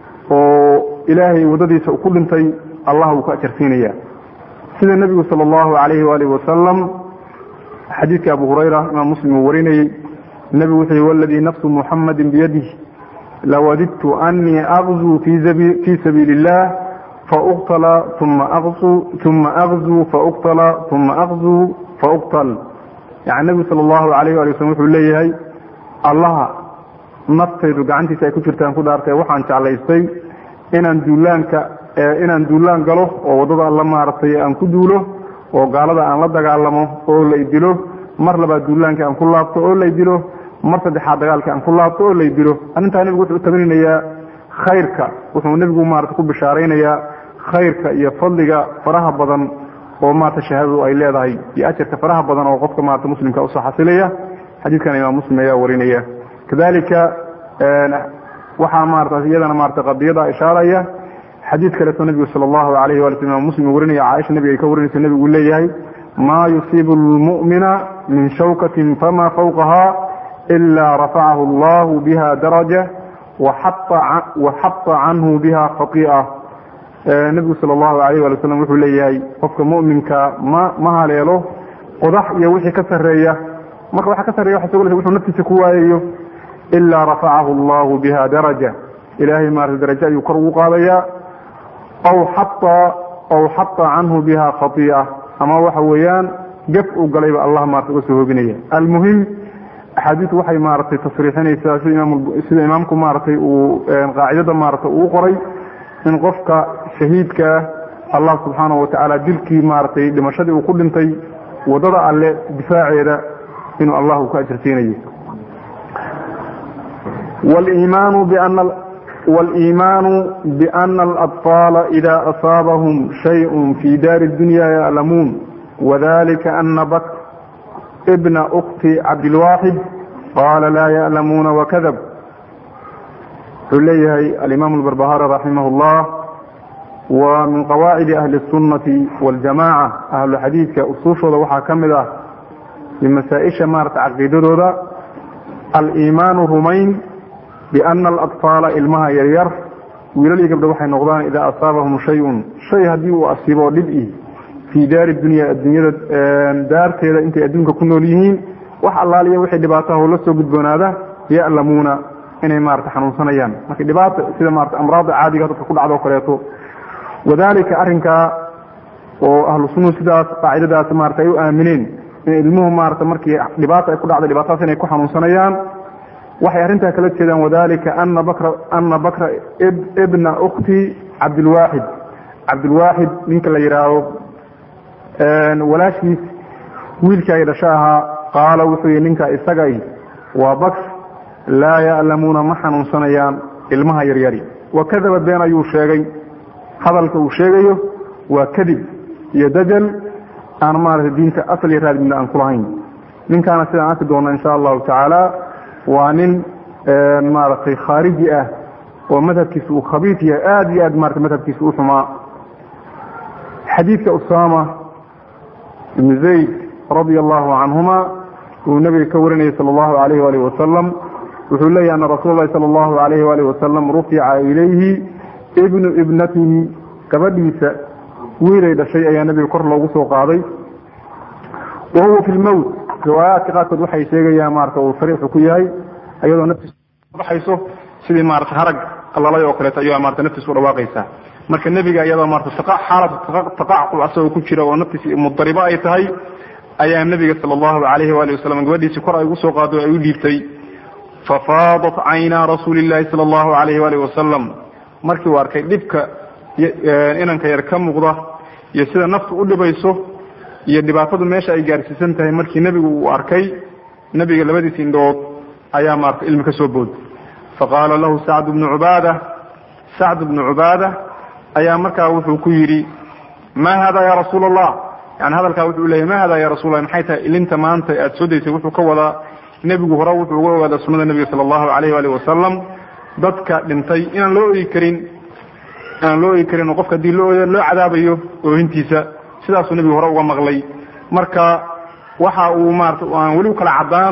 S1: oo ilaahay waddadiisa ku dhintay allah wuu ka ajarsiinaya sida nebigu sala allahu calayhi waalihi wasalam xadiidka abu hurayra imaam muslim uu warinayey nebigu wuxuu yihi waladii nafsu muxamadin biyadih lawadidtu anii aqzuu fii sabiili illah fauqtala uma uma aqzuu fauqtala uma aqzuu fauqtal yani nebigu sala allahu alayh ali waslm wuxuu leeyahay allaha naftaydu gacantiisa ay ku jirtaan ku dhaartay waxaan jeclaystay inaan duulaanka inaan duulaan galo oo waddada alla maaragtay aan ku duulo oo gaalada aan la dagaalamo oo lay dilo mar labaad duulaanka aan ku laabto oo lay dilo mar saddexaad dagaalka aan ku laabto oo lay dilo arrintaa nebigu wuxuu tabaninayaa khayrka wuxuu nebigu maarata ku bishaaraynayaa khayrka iyo fadliga faraha badan oo maarata shahaadadu ay leedahay iyo ajarka faraha badan oo qofka maarata muslimka usoo xasilaya xadiidkan imaam muslim ayaa warinaya kadalika waxaa maarata iyadana maarata qadiyada ishaaraya xadiid kaleeto nebigu sala allahu alayh wali sl imam muslim warinaya caaisha nebiga ay ka warinaysa nebigu leeyahay maa yusiibu lmu'mina min shawkatin fama fawqaha ilaa rafacahu allahu biha daraja waxata canhu biha khai'a nebigu sala allahu alayh wali wasalam wuxuu leeyahay qofka mu'minka ma ma haleelo qodax iyo wixii ka sarreeya marka waxa ka sarreya waxa soo wuxuu naftiisa ku waayayo ilaa rafacahu allahu biha daraja ilaahay maarata darajo ayuu kor ugu qaadayaa aw xata aw xata canhu biha khai'a ama waxa weeyaan gaf uu galayba allah maarata uga soo hoobinaya almuhim axaadiisu waxay maaragtay tasriixinaysaa sida imaam sida imaamku maaragtay uu qaacidada maarata uu qoray in qofka shahiidkaa allah subxaanahu watacaala dilkii maaragtay dhimashadii uu ku dhintay waddada alle difaaceeda inuu allah uu ka ajarsiinayo waliimaanu biana waliimaanu biana alaطfaala ida asaabahum shayء fi daari اdunya ya'lamuun wadalika ana bakr bna ukti cabdilwaaxid qaala laa ya'lamuuna wakadab wuxuu leeyahay alimaam albarbahari raximah اllah wa min qawaacidi ahli الsunnati waاljamaca ahlu xadiidka usuushooda waxaa ka mid ah iyo masaa-isha maarata caqiidadooda aliimaanu rumayn biana alaطfaala ilmaha yaryar wiilal iyo gabdho waxay noqdaan idaa asaabahum shayun shay haddii uu asiibo dhib i fii daari dunya adduunyada daarteeda intay adduunka ku nool yihiin wax allaaliya wixii dhibaataha la soo gudboonaada ya'lamuuna inay maarata xanuunsanayaan marka dhibaata sida maarata amraada caadiga dadka ku dhacdo o kaleeto wadalika arrinkaa oo ahlu sunnuhu sidaas qaacidadaas maarata ay u aamineen in ilmuhu maarata markii dhibaata ay ku dhacday dhibaatadaas inay ku xanuunsanayaan waxay arrintaa kala jeedaan wadalika ana bakra ana bakra ibna ukti cabdilwaaxid cabdilwaaxid ninka la yidhaahdo walaashiis wiilkii ay dhasho ahaa qaala wuxuu yihi ninka isaga waa baks laa ya'lamuuna ma xanuunsanayaan ilmaha yaryari wa kadaba been ayuu sheegay hadalka uu sheegayo waa kadib iyo dajal aan maaragtay diinta asal iyo raad midna aan kulahayn ninkaana sidaan arki doona insha allahu tacaala waa nin maaragtay khaariji ah oo madhabkiisa uu khabiif yahay aada iyo aad maarata madhabkiisa u xumaa xadiidka usama ibnu zayd radia allahu canhuma uu nabiga ka warinayay sala allahu alayh waalih wasalam wuxuu leeyahy ana rasuul lahi sala allahu alayh waalih wasalam rufica ilayhi ibnu ibnatihi gabadhiisa wiilay dhashay ayaa nabiga kor loogu soo qaaday wa huwa fi lmowt riwaayaadka qaarkood waxay sheegayaan maarata uu sariixu ku yahay ayadoo naftiis baxayso sidii maarata harag allalay oo kaleeto ayaa maarata naftiis u dhawaaqaysaa marka nebiga iyadoo maarata xaalad taqacqub asagoo ku jira oo naftiisi mudaribo ay tahay ayaa nebiga sala allahu alayhi waali wasalam gabadhiisii kor ay ugu soo qaado ay u dhiibtay fafaadat caynaa rasuuli llahi sala allahu alayhi waalihi wasalam markii uu arkay dhibka inanka yar ka muuqda iyo sida naftu u dhibayso iyo dhibaatadu meesha ay gaarsiisan tahay markii nebigu uu arkay nebiga labadiisi indhood ayaa maarata ilmi ka soo booday faqaala lahu sacd bnu cubaada sacd bnu cubaada ayaa markaa wuxuu ku yidhi ma hada ya rasuul allah yani hadalkaa wuxuu leeyahy ma hada ya rasul lah maxay tahay ilinta maanta aad soo daysay wuxuu ka wadaa nebigu hore wuxuu uga ogaadaa sunada nebiga sala allahu alayh waalih wasalam dadka dhintay inaan loo ogi karin inaan loo ogi karin oo qofka haddii loo loo cadaabayo oohintiisa sidaasuu nebigu hore uga maqlay marka waxa uu maarata aan weli ukala caddaan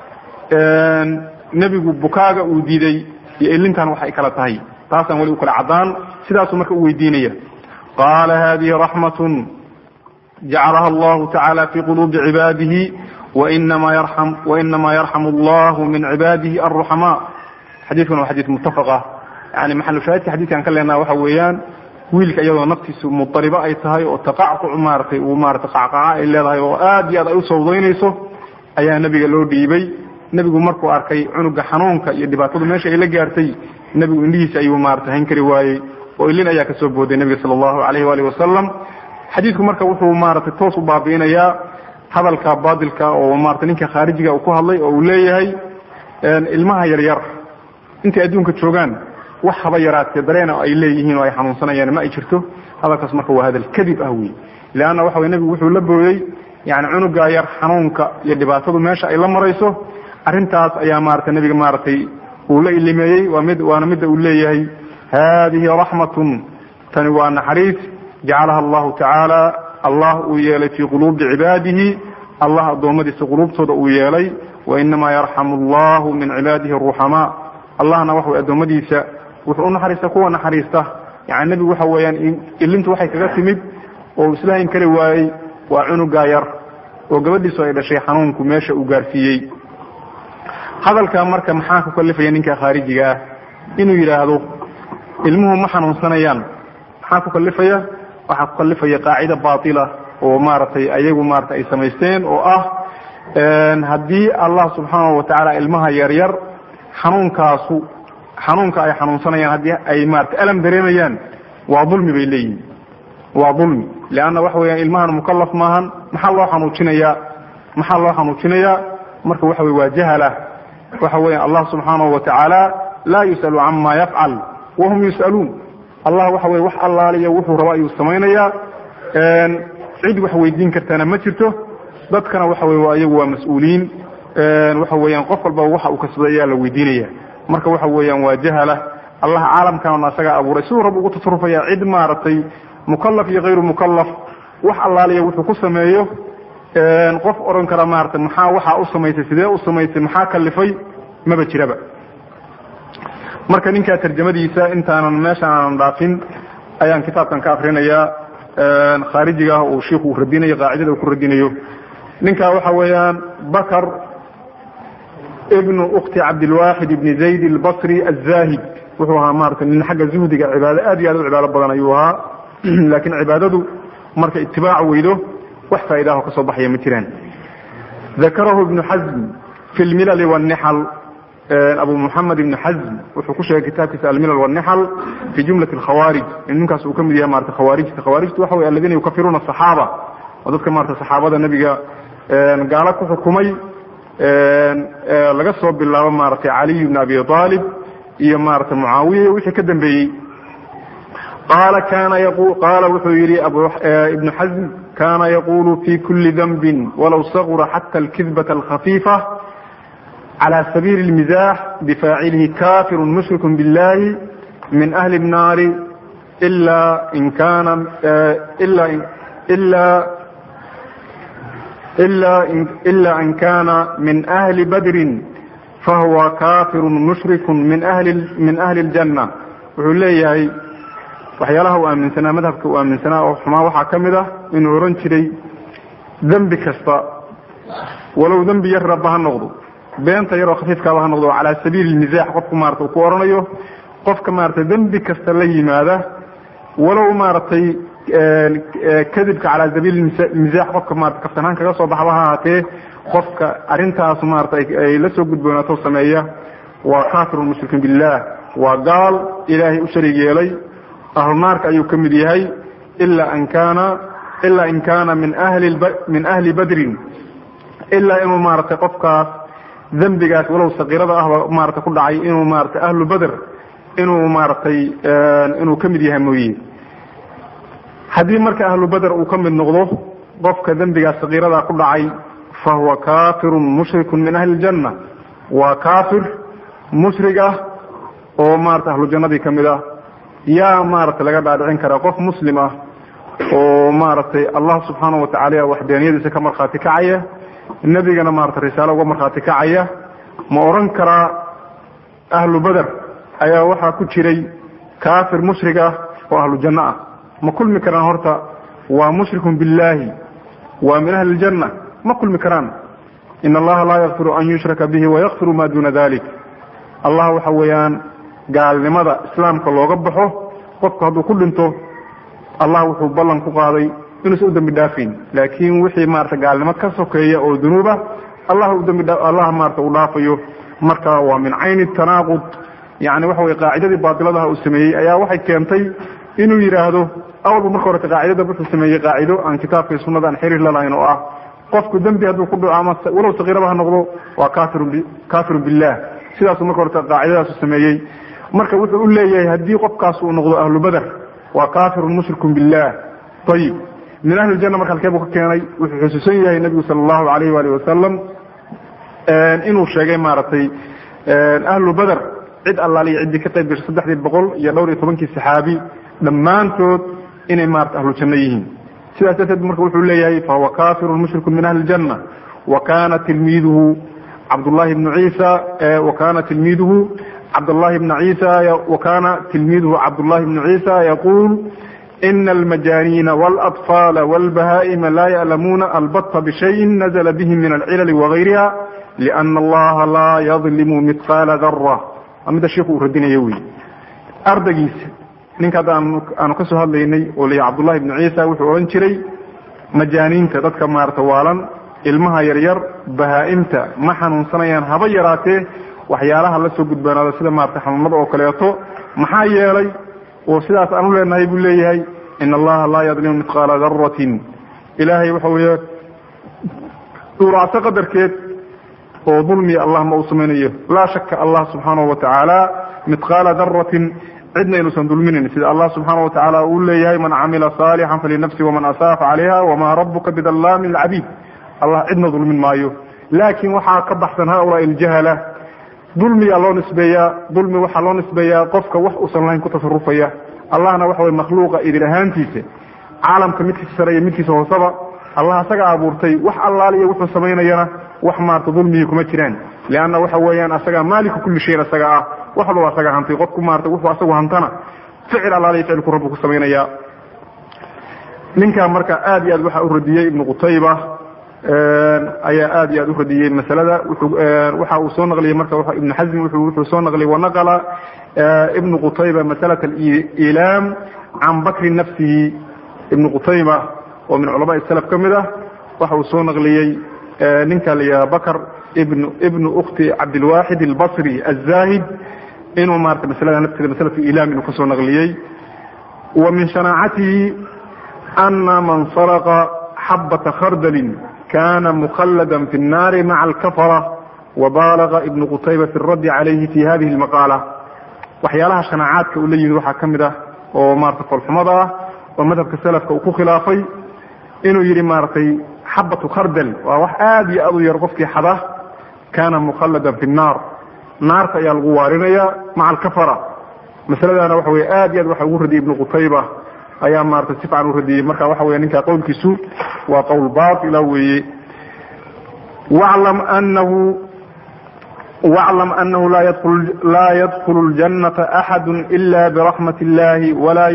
S1: nebigu bukaaga uu diiday iyo ilintan waxay kala tahay taasaan weli ukala caddaan sidaasuu marka u weydiinaya qaala hadihi raxmatun jacalaha allahu tacaala fi quluubi cibaadihi wainama yarxam wainama yarxamu allahu min cibaadihi alruxamaa xadiidkan waa xadiid muttafaqa yani maxalushaahidka xadidkan ka leenaha waxa weeyaan wiilka iyadoo naftiisu mudaribo ay tahay oo taqacquc maaratay uu maarata qacqaca ay leedahay oo aad iyo aad ay u sawdaynayso ayaa nebiga loo dhiibay nebigu markuu arkay cunuga xanuunka iyo dhibaatadu meesha ay la gaartay nebigu indhihiisa ayuu maarata hayn kari waayey oo ilin ayaa kasoo booday nebiga sala allahu alayh waalih wasalam xadiidku marka wuxuu maaragtay toos u baabi'inayaa hadalka baadilka oo maarata ninka khaarijiga uu ku hadlay oo uu leeyahay ilmaha yaryar intay adduunka joogaan wax haba yaraatee dareena ay leeyihiin oo ay xanuunsanayaan ma ay jirto hadalkaas marka waa hadal kadib ah wey leanna waxa wey nebigu wuxuu la booyey yani cunuga yar xanuunka iyo dhibaatadu meesha ay la marayso arrintaas ayaa maarata nebiga maaragtay uu la ilimeeyey waa mid waana midda uu leeyahay hadihi raxmatun tani waa naxariis jacalaha allahu tacaala allah uu yeelay fii quluubi cibaadihi allah addoommadiisa quluubtooda uu yeelay wainamaa yarxamu allahu min cibaadihi aruxamaa allahna waxa way addoommadiisa wuxuu u naxariista kuwa naxariista yani nebigu waxa weeyaan ilintu waxay kaga timid oo islahayn kari waayey waa cunugaa yar oo gabadhiisu ay dhashay xanuunku meesha uu gaarsiiyey hadalka marka maxaa ku kalifaya ninka khaarijiga ah inuu yidhaahdo ilmuhu ma xanuunsanayaan maxaa ku kalifaya waxaa ku kalifaya qaacida baatila oo maaragtay ayagu maarata ay samaysteen oo ah haddii allah subxaanahu watacaala ilmaha yaryar xanuunkaasu xanuunka ay xanuunsanayaan haddii ay maarata alam dareemayaan waa dulmi bay leeyihin waa dulmi leanna waxa weeyaan ilmahan mukalaf maahan maxaa loo xanuujinayaa maxaa loo xanuujinayaa marka waxa wey waa jahala waxa weya allah subxaanahu watacaala laa yus'alu cama yafcal wahum yus'aluun allah waxa weye wax allaaliya wuxuu raba ayuu samaynayaa cid wax weydiin kartana ma jirto dadkana waxa wey iyagu waa mas-uuliyiin waxa weeyaan qof walbaba waxa uu kasbaday ayaa la weydiinaya marka waxa weeyaan waa jahala allah caalamkanna isagaa abuuray siduu rab ugu tasarufaya cid maaragtay mukalaf iyo hayru mukalaf wax allaaliya wuxuu ku sameeyo qof odhan kara maarata maxaa waxaa u samaysay sidee u samaysay maxaa kalifay maba jiraba marka ninkaa tarjamadiisa intaanan meesha aanan dhaafin ayaan kitaabkan ka akrinayaa khaarijiga ah uu shiiku uu radinayo qaacidada uu ku radinayo ninkaa waxa weeyaan bakr ibnu ukti cabdilwaxid ibni zayd albasri azahid wuxuu ahaa maarata nin xagga zuhdiga cibaado aad iyo aad u cibaado badan ayuu ahaa laakiin cibaadadu marka itibaac weydo wax faa'idaho ka soo baxaya ma jiraan dakarahu ibnu xazm fi lmilal wاnixal abu muxamed ibnu xazm wuxuu ku sheegay kitaabkiisa almilal wاnixal fi jumlat اkhawaarij in ninkaas uu ka mid yahay marata khawaarijta khawaarijtu waxa wey aladiina yukafiruuna asaxaaba oo dadka marata saxaabada nebiga gaalo ku xukumay laga soo bilaabo maaragtay caliy bn abi aalib iyo maarata mucaawiya iyo wixii ka dambeeyey qaala kana yaqu qaala wuxuu yidhi ibnu xasm kana yaqulu fi kuli danbin walow sagura xata alkidbata alkhafiifa clى sabiili اlmizax bifaacilihi kafiru mushriku biاllahi min ahli الnaari ila in kana ila an kana min ahli badrin fahuwa kafiru mushriku min ahli اljanna wuxuu leeyahay waxyaalaha uu aaminsanaa madhabka uu aaminsanaa oo xumaa waxaa ka mid ah inuu ohan jiray dembi kasta walow dembi yar raba ha noqdo beenta yaroo khafiifkaaba ha noqdo calaa sabiili lmizax qofku maarata uu ku oranayo qofka maaragtay dembi kasta la yimaada walow maaragtay kadibka calaa sabiili mizax qofka maarata kaftanaan kaga soo baxba ha ahaatee qofka arrintaas maarata ay la soo gudboonaato sameeya waa kafirun mushrikin billah waa gaal ilaahay u sharig yeelay ahlunaarka ayuu ka mid yahay ilaa an kaana ilaa in kaana min ahli min ahli badrin ilaa inuu maaragtay qofkaas dembigaas walow sakiirada ahba maarata ku dhacay inuu maarata ahlu beder inuu maaragtay inuu ka mid yahay mooye haddii marka ahlu beder uu ka mid noqdo qofka dembigaas sakiirada ku dhacay fa huwa kafirun mushrikun min ahli ljanna waa kafir mushrig ah oo maarata ahlu jannadii ka mid ah yaa maaragtay laga dhaadhicin karaa qof muslim ah oo maaragtay allah subxaana watacala waxdaaniyadiisa ka markhaati kacaya nebigana maarata risaalo uga markhaati kacaya ma odhan karaa ahlu beder ayaa waxaa ku jiray kafir mushrig ah oo ahlu janno ah ma kulmi karaan horta waa mushrikun billahi waa min ahli ljanna ma kulmi karaan in allaha laa yakfiru an yushraka bihi wayakfiru ma duna dalik allah waxa weeyaan gaalnimada islaamka looga baxo qofku hadduu ku dhinto allah wuxuu ballan ku qaaday inuusan u dambi dhaafin laakiin wixii maarata gaalnimo ka sokeeya oo dunuuba allah udambi allah maarata uu dhaafayo marka waa min cayni tanaaqud yani waxa weye qaacidadii baatiladaha uu sameeyey ayaa waxay keentay inuu yidhaahdo awalba marka horeta qaacidada wuxuu sameeyey qaacido aan kitaabka iyo sunada aan xiriir lalahayn oo ah qofku dembi hadduu ku dhaco ama walow sakiiraba ha noqdo waa kafirun kafirun billah sidaasuu marka horeta qaacidadaasu sameeyey marka wuxuu u leeyahay haddii qofkaas uu noqdo ahlu beder waa kafirun mushrikun billah ayib min ahli janna marka halkee buu ka keenay wuxuu xusuusan yahay nebigu sala allahu alayh waali wasalam inuu sheegay maaragtay ahlu beder cid allaaliyo ciddii ka qayb gashay saddexdii boqol iyo dhowr iyo tobankii saxaabi dhammaantood inay maarata ahlu janno yihiin sidaas darteed marka wuxuu leeyahay fahuwa kafirun mushrikun min ahli ljanna wa kana tilmiiduhu cabdullahi ibnu ciisa wa kana tilmiiduhu cabdالlahi بن عيسى وkana تilmidhu cabdالlahi بن عيسى yقul إن المجانين والأطفال والبهائم لا يعلمون البط بشيء نزل به من العلل وغيرها لأن الله لا يظلم مثقال ذرة mida sheikhu uu radinaya wy ardaygiisa ninka hadda aanu ka soo hadlaynay oo lay cabdullahi بن ciisa wuxuu odhan jiray majaaniinta dadka maarata waalan ilmaha yaryar bahaa-imta ma xanuunsanayaan haba yaraatee waxyaalaha la soo gudbanaada sida maarata xanuunada oo kaleeto maxaa yeelay oo sidaas aan u leenahay buu leeyahay in allaha laa yadlimu midqaala daratin ilaahay waxa weeye dhuuracso qadarkeed oo dulmiya allah ma uu samaynayo laa shaka allah subxaanahu watacaala midqaala daratin cidna inuusan dulminayn sida allah subxaana watacaala uu leeyahay man camila saalixan falinafsi waman asaafa calayha wamaa rabuka bidallaamin lcabiid allah cidna dulmin maayo laakiin waxaa ka baxsan haulaai iljahala dulmiyaa loo nisbeeyaa dulmi waxaa loo nisbeeyaa qofka wax uusan lahayn ku tasarufaya allahna waxa weye makhluuqa idin ahaantiisa caalamka midkiisa sare iyo midkiisa hooseba allah asaga abuurtay wax allaal iyo wuxuu samaynayana wax maarata dulmigii kuma jiraan leanna waxa weeyaan asagaa maaliku kulli shayin asaga ah wax walba asaga hantay qofku maarata wuxuu asagu hantana ficil allaal iyo ficilku rabbu ku samaynaya ninkaa marka aad iyo aad waxaa u radiyey ibnu qutayba ayaa aad iyo aad u radiyey masalada waxa uu soo naqliyey marka ibnu xasmi wuxuu soo naqliyey wanaqala ibnu qutayba masalat alilaam can bakri nafsihi ibnu qutayba oo min culamaai salaf ka mid ah waxa uu soo naqliyey ninka la yidhaha bakr ibnu ibnu ukti cabdilwaxid albasri azahid inuu maarata masalada nafteeda masalat ilaam inuu kasoo naqliyey wa min shanaacatihi ana man saraqa xabata khardalin kana mukhlada fi الnaari maca alkafara wabalaga ibnu qutayba fi اraddi calayhi fi hadihi اlmaqaala waxyaalaha shanaacaadka uu la yimid waxaa ka mid ah oo maarata foolxumada ah oo madhabka salafka uu ku khilaafay inuu yidhi maaragtay xabatu khardal waa wax aada iyo aada u yar qofkii xada kana mukhalladan fi nnaar naarta ayaa lagu waarinaya maca alkafara masaladaana waxa weye aad iyo aad waxa ugu radiyay ibnu qutayba ayaa maratay si fican u radiyey marka waxa weya ninka qowlkiisu waa qowl baatila weeye waclam anahu waclam anahu laa yadkulu ljannata axadu ila biraxmat illahi walaa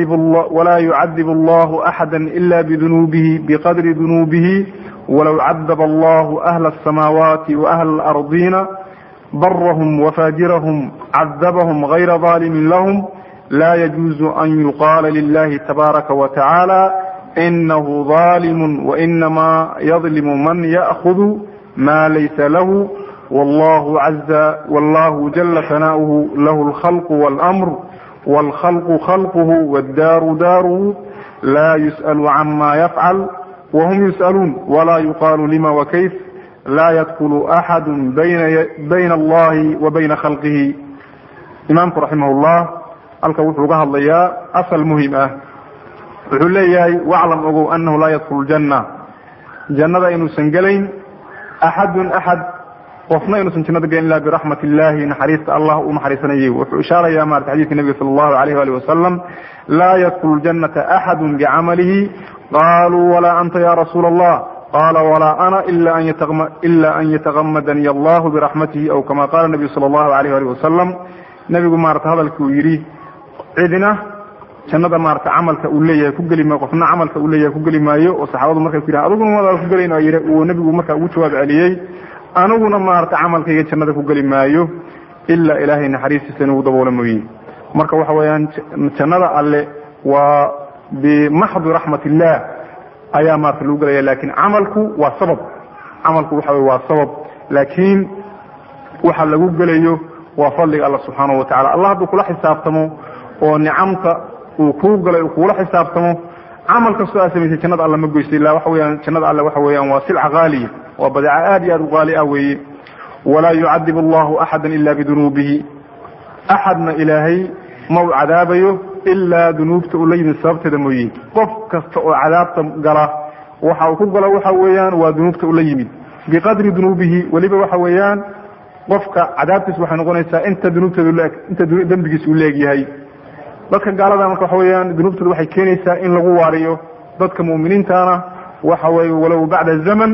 S1: yucadib allahu axada ila bidunuubihi biqadri dunuubihi walow cadab allahu ahla asamaawaati waahla alardina barahum wafajirahum cadabahum gayra dalimin lahum la yajuuzu an yuqaala lilahi tabaaraka wa tacaala inahu dalimu wainama yadlimu man ya'hudu ma laysa lahu wallahu caza wallahu jala sana'uhu lahu alkhalqu walamr waalkhalqu khalquhu waddaaru daaruhu la yus'alu cama yafcal wahum yus'aluun wala yuqaalu lima wakayf la yadkulu axadu bayna allahi wa bayna khalqihi imaamku raximah llah halka wuxuu ga hadlayaa asal muhim ah wuxuu leeyahay waclam ogow anahu laa yadkulu janna jannada inuusan gelayn axadun axad qofna inuusan jannada gelin ila biraxmat illahi naxariista allah u naxariisanayay wuxuu ishaaraya marata xadidka nebiga sala allahu alayh ali wasalam laa yadkulu jannata axadu bicamalihi qaluu walaa anta ya rasuula allah qala walaa ana ila an yatagamadani allahu biraxmatihi aw kama qala nabiyu sala allahu alayh ali wasalam nebigu maarata hadalki uu yidhi cidina jannada maarata camalka uu leeyahay ku geli maayo qofna camalka uu leeyahay ku geli maayo oo saxaabadu markay ku yidhahan adiguna wadaad ku gelayn yidhi uu nebigu markaa ugu jawaab celiyey aniguna maarata camalkayga jannada ku geli maayo ilaa ilaahay naxariistiisa inugu daboola mooye marka waxa weeyaan jannada alle waa bimaxdi raxmat illah ayaa maarata lagu gelaya lakin camalku waa sabab camalku waxa wey waa sabab laakiin waxa lagu gelayo waa fadliga alla subxaanahu watacala allah hadduu kula xisaabtamo oo nicamta uu kuu galay uu kugula xisaabtamo camal kastoo aad samaysay jannada alle ma goysa illa waxa weyaan jannada alle waxa weeyaan waa silca haaliya waa badeeca aad iyo aad u qaali ah weeye walaa yucadib allahu axada ila bidunuubihi axadna ilaahay ma u cadaabayo ilaa dunuubta uu la yimid sababteeda mooye qof kasta oo cadaabta gala waxa uu ku galo waxa weeyaan waa dunuubta ula yimid biqadri dunuubihi weliba waxa weeyaan qofka cadaabtiis waxay noqonaysaa inta dunuubteedu leeg inta dembigiis uu leegyahay dadka gaalada marka waxa weeyaan dunuubtooda waxay keenaysaa in lagu waariyo dadka mu'miniintana waxa weye walow bacda zaman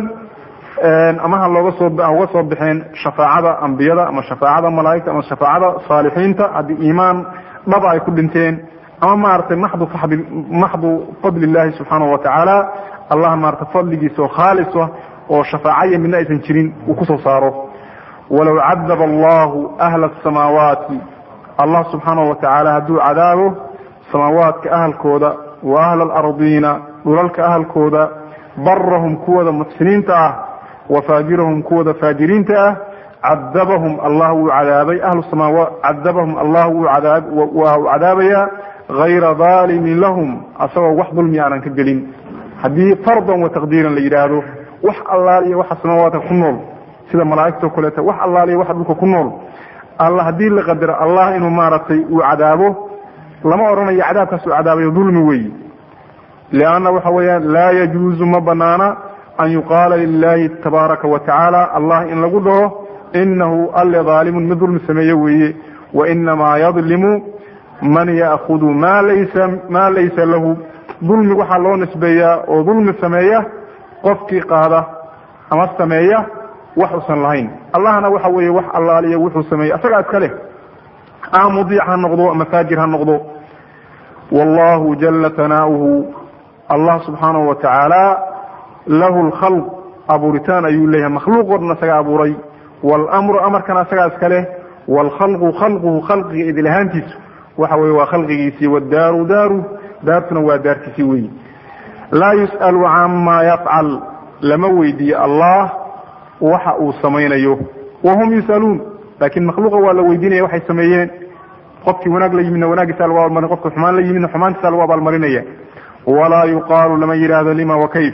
S1: ama ha looga soo uga soo baxeen shafaacada ambiyada ama shafaacada malaa'igta ama shafaacada saalixiinta haddii iimaan dhaba ay ku dhinteen ama maaragtay maxdu fadi maxdu fadli illahi subxaanahu watacaala allah maarata fadligiisa oo khaalis ah oo shafaacaya midna aysan jirin uu kusoo saaro walow cadaba allahu ahla asamaawaati allah subxaanahu watacaala hadduu cadaabo samaawaadka ahalkooda wa ahla alardiina dhulalka ahalkooda barahum kuwooda muxsiniinta ah wa faajirahum kuwooda faajiriinta ah cadabahum allah wuu cadaabay ahlu samaawa cadabahum allah wuu cadaab waa u cadaabayaa hayra daalimin lahum asagoo wax dulmi aanan ka gelin haddii fardan wa taqdiiran la yidhaahdo wax allaal iyo waxa samaawaadka ku nool sida malaa'igtao kaleeto wax allaal iyo waxa dhulka ku nool alla haddii la qadaro allah inuu maaragtay uu cadaabo lama odhanayo cadaabkaas uu cadaabayo dulmi weyi lianna waxa weeyaan laa yajuuzu ma banaana an yuqaala lilahi tabaaraka wa tacaala allah in lagu dhaho inahu alle daalimun mid dulmi sameeye weeye wainamaa yadlimu man ya'hudu ma laysa ma laysa lahu dulmi waxaa loo nisbeeyaa oo dulmi sameeya qofkii qaada ama sameeya wax usan lahayn allahna waxa weeye wax allaaliya wuxuu sameeyey asagaa iska leh ama mudiic ha noqdo ama faajir ha noqdo wallahu jala tanaa'uhu allah subxaanahu wa tacaala lahu lkhalq abuuritaan ayuu leeyahay makhluuq o dhan isaga abuuray waalamru amarkana isagaa iska leh waalkhalqu khalquhu khalqiga idil ahaantiisu waxa weye waa khalqigiisii waddaaru daaru daartuna waa daartiisii weyi laa yus'alu cama yafcal lama weydiiyo allah waxa uu samaynayo wahum yus'aluun laakiin makhluuqa waa la weydiinaya waxay sameeyeen qofkii wanaag la yimidna wanaagiisa lagu abaalmarin qofka xumaan la yimidna xumaantiisa lagu abaalmarinaya walaa yuqaalu lama yidhaahdo lima wakayf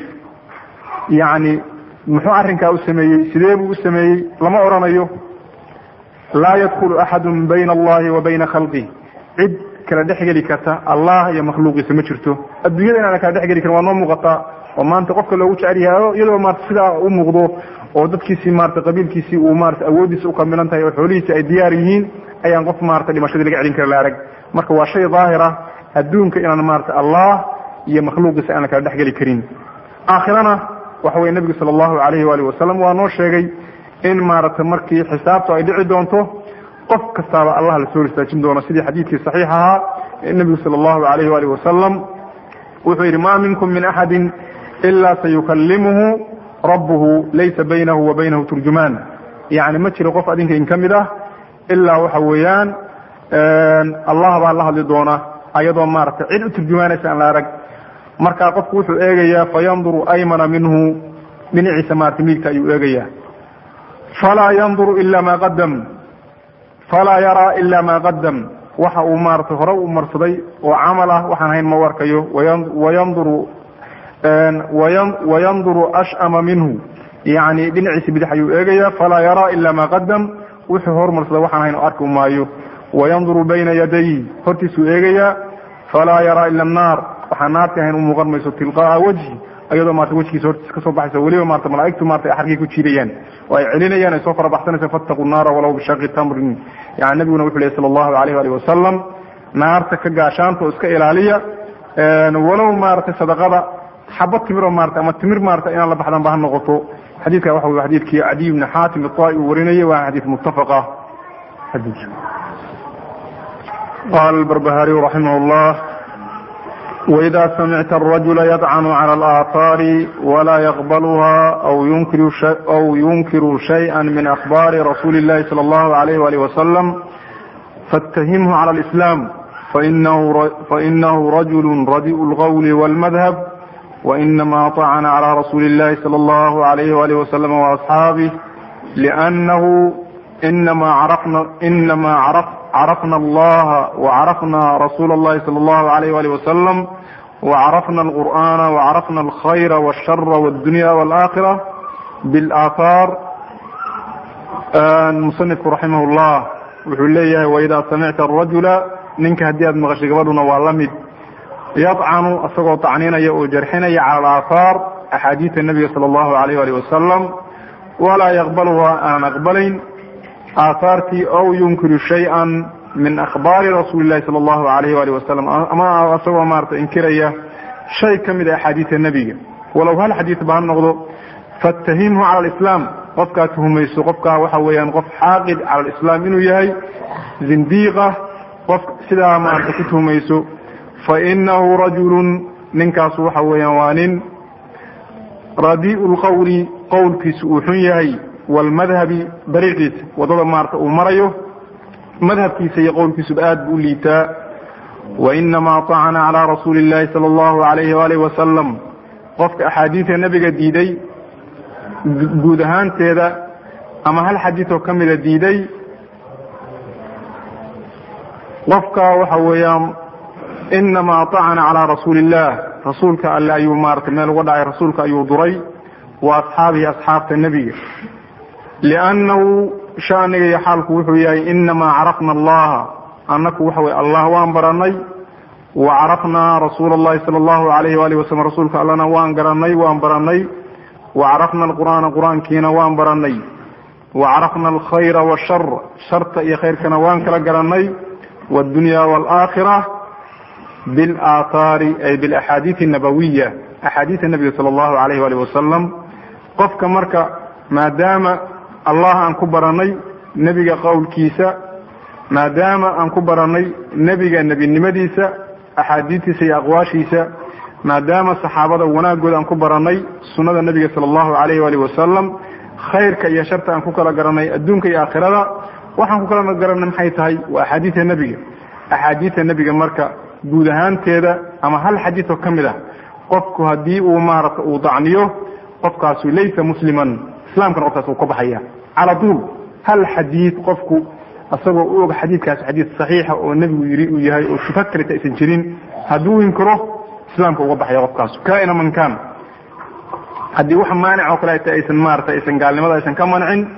S1: yacni muxuu arrinkaa u sameeyey sidee buu u sameeyey lama odhanayo
S2: laa yadkulu axadu bayna allahi wa bayna khalqih cid kala dhexgeli karta allah iyo makhluuqiisa ma jirto adduunyada inaana kala dhexgeli karin waa noo muuqataa oo maanta qofka loogu jecel yahay iyadoo maarata sidaa u muuqdo oo dadkiisii maarata qabiilkiisii uu maarata awooddiisa ukamilan tahay oo xoolihiisi ay diyaar yihiin ayaan qof maarata dhimashadii laga celin kara la arag marka waa shay daahira adduunka inaan maarata allah iyo makhluuqiisa aanan kala dhexgeli karin aakhirana waxa weye nebigu sala allahu alayhi waalihi wasalam waa noo sheegay in maarata markii xisaabtu ay dhici doonto qof kastaaba allah la soo istaajin doono sidii xadiidkii saxiix ahaa nebigu sala allahu alayhi waalihi wasalam wuxuu yidhi ma minkum min axadin ila sayukalimuhu rabbuhu laysa baynahu wa baynahu turjumaan yani ma jiro qof adinka in ka mid ah ilaa waxa weeyaan allah baa la hadli doona ayadoo maarata cid u turjumaanaysa aan la arag markaa qofku wuxuu eegayaa fayanduru aymana minhu dhinaciisa maarata miigta ayuu eegayaa falaa yanduru ila ma qadam falaa yaraa ila ma qadam waxa uu maarata hore u marsaday oo camal ah waxaan hayn ma warkayo wayanduru wayanduru ashama minhu yani dhinaciisa bidix ayuu eegaya falaa yaraa ila ma qadam wuxuu hormarsada waxaan hayn arki maayo wayanduru bayna yaday hortiisuu eegayaa falaa yaraa ila annaar waxaan naarti ahayn u muuqan mayso tilqaaa wajhi ayadoo maarata wejkiisa hortiisa kasoo baxaysa weliba maarata malaaigtu maarata ay xarkii ku jiidayaan oo ay celinayaan ay soo fara baxsanaysa fattaquu naara walow bishaqi tamrin yani nabiguna wuxu lehy sala allahu alayh ali wasalam naarta ka gaashaanta oo iska ilaaliya walow maarata sadaqada xabad timiroo maarata ama timir maarata inaan la baxdan ba ha noqoto xadiidka waxa wey xadiidkii cadiy bni xaatim iطai uu warinayay waa xadiid muttafaqa qala albarbahariyu raximah llah وإذا سمعت الرجل يطعن على الآثار ولا يقبلها أو ينكر, شيء أو ينكر شيئا من أخبار رسول الله صلى الله عليه وآله وسلم فاتهمه على الإسلام فإنه, فإنه رجل رديء القول والمذهب وإنما طعن على رسول الله صلى الله عليه وآله وسلم وأصحابه لأنه إنما عرفنا, إنما عرف عرفنا الله وعرفنا رسول الله صلى الله عليه وآله وسلم وعرفنا القرآن وعرفنا الخير والشر والدنيا والآخرة بالآثار المصنف رحمه الله wuxuu leeyahay waidaa samicta arajula ninka haddii aad maqashay gabadhuna waa la mid yadcanu isagoo tacninaya oo jarxinaya cala alaahaar axaadiida nebiga sala allahu alayh ali wasalam walaa yaqbaluha aanan aqbalayn aahaartii ow yunkiru shay-an min akhbaari rasuuli llahi sala allahu alayh ali wasalam ama isagoo maarata inkiraya shay ka mid a axaadiida nebiga walow hal xadiid ba ha noqdo faatahimhu cala alislaam qofkaa tuhumayso qofkaa waxa weeyaan qof xaaqid cala alislaam inuu yahay zindiiqa qof sidaa maarata ku tuhumayso fa inahu rajulun ninkaasu waxa weeyaan waa nin radii'u lqowli qowlkiisu uu xun yahay waalmadhabi dariiqiisa waddada maarata uu marayo madhabkiisa iyo qowlkiisuba aad buu u liitaa wainamaa طacana calaa rasuuli اllahi sala allahu alayhi waalih wasalam qofka axaadiida nebiga diiday guud ahaanteeda ama hal xadiidoo ka mida diiday qofka waxa weeyaan inamaa طacana calaa rasuuli اllah rasuulka alle ayuu maarata meel uga dhacay rasuulka ayuu duray wa asxaabihi asxaabta nebiga liannahu shaniga iyo xaalku wuxuu yahay inamaa carafna allaha annaku waxa weye allah waan baranay wa carafnaa rasuula اllahi sala allahu alayh waalih wasalam rasuulka allana waan garanay waan baranay wacarafna alqur'aana qur-aankiina waan baranay wacarafna alkhayra washar sharta iyo khayrkana waan kala garanay wاdunya wاlaakhira biاlaathaari ay bilaxaadiid الnabawiya axaadiida nebiga sala allahu alayh alih wasalam qofka marka maadaama allah aan ku baranay nebiga qowlkiisa maadaama aan ku baranay nebiga nebinimadiisa axaadiidtiisa iyo aqwaashiisa maadaama saxaabada wanaagooda aan ku baranay sunnada nebiga sala allahu alayh waalih wasalam khayrka iyo sharta aan ku kala garanay adduunka iyo aakhirada waxaan ku kala garanay maxay tahay waa axaadiidta nebiga axaadiidta nebiga marka guud ahaanteeda ama hal xadiid oo ka mid ah qofku haddii uu maarata uu dacniyo qofkaasu laysa musliman islaamkana qofkaas uu ka baxaya cala duul hal xadiid qofku isagoo u og xadiidkaas xadiid saxiixa oo nebigu yiri uu yahay oo shufa kaleta aysan jirin hadduu inkiro islaamka uga baxaya qofkaas kaina man kan haddii wax maanic oo kaleeta aysan maarata aysan gaalnimada aysan ka mancin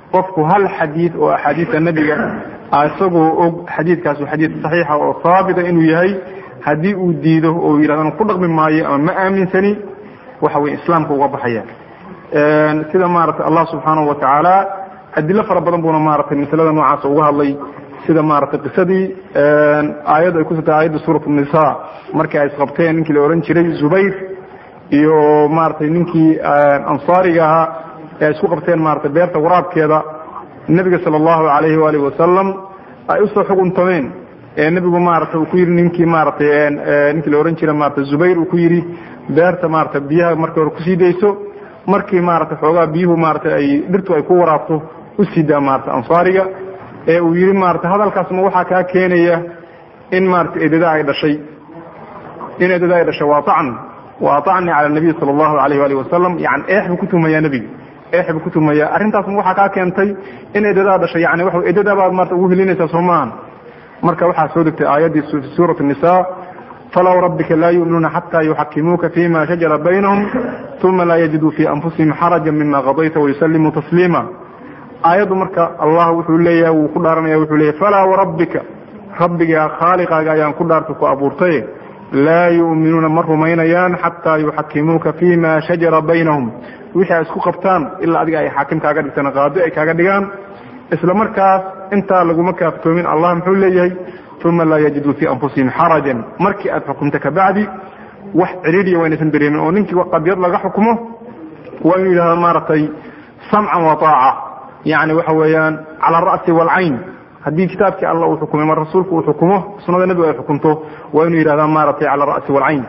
S2: qofku hal xadiid oo axaadiista nebiga isagoo og xadiidkaas xadiid saxiixa oo haabita inuu yahay haddii uu diido oo yidhahdan ku dhaqmi maayo ama ma aaminsani waxa weye islaamka uga baxaya sida maaragtay allah subxaanahu wa tacaala adilo fara badan buuna maaragtay masalada noocaas uga hadlay sida maaragtay qisadii aayaddu ay kusugtay aayadda suurat nisa markii ay isqabteen ninkii la ohan jiray zubayr iyo maaragtay ninkii ansaariga ahaa ee ay isku qabteen maaragtay beerta waraabkeeda nebiga sala allahu alayhi waalihi wasalam ay usoo xuguntameen ee nebigu maaragtay uu ku yidhi ninkii maaragtay ninkii la ohan jiray maaragtay zubayr uu ku yidhi beerta maaragtay biyaha markii hore kusii dayso markii maaragtay xoogaa biyuhu maaragtay ay dhirtu ay ku waraabto usii daa maaragtay ansaariga ee uu yidhi maaragtay hadalkaasma waxaa kaa keenaya in maaragtay eedada ay dhashay in eedada ay dhashay waa acn wa aacni cala nabiy sala allahu alayh waalih wasalam yani eex buu ku tumayaa nebiga eex buu ku tumayaa arrintaasma waxaa kaa keentay in eedadaa dhashay yani waxa eedadaa baad maarata ugu helinaysaa soo maahan marka waxaa soo degtay aayaddii fi suurat nisa falaw rabbika laa yu'minuuna xataa yuxakimuuka fima shajara baynahum uma laa yajiduu fi anfusihim xaraja mima qadayta wayusallimuu tasliima aayaddu marka allah wuxuu leeyahay wuu ku dhaaranaya wuxuu leeyahy falaa warabbika rabbigaa khaaliqaaga ayaan ku dhaartay ku abuurtay laa yu'minuuna ma rumaynayaan xataa yuxakimuuka fima shajara baynahum wixii ay isku qabtaan ilaa adiga ay xaakim kaaga dhigtaan qaadi ay kaaga dhigaan isla markaas intaa laguma kaaftoomin allah muxuu leeyahay uma laa yajiduu fii anfusihim xarajan markii aad xukumta kabacdi wax ciriiriya waa inaysan dareemin oo ninkii qadiyad laga xukumo waa inuu yidhahda maaragtay samcan wa taaca yani waxa weeyaan cala ara'si waalcayn haddii kitaabkii alla uu xukumay mar rasuulku uu xukumo sunada nebigu ay xukunto waa inuu yidhahda maaragtay cala ara'si waalcayn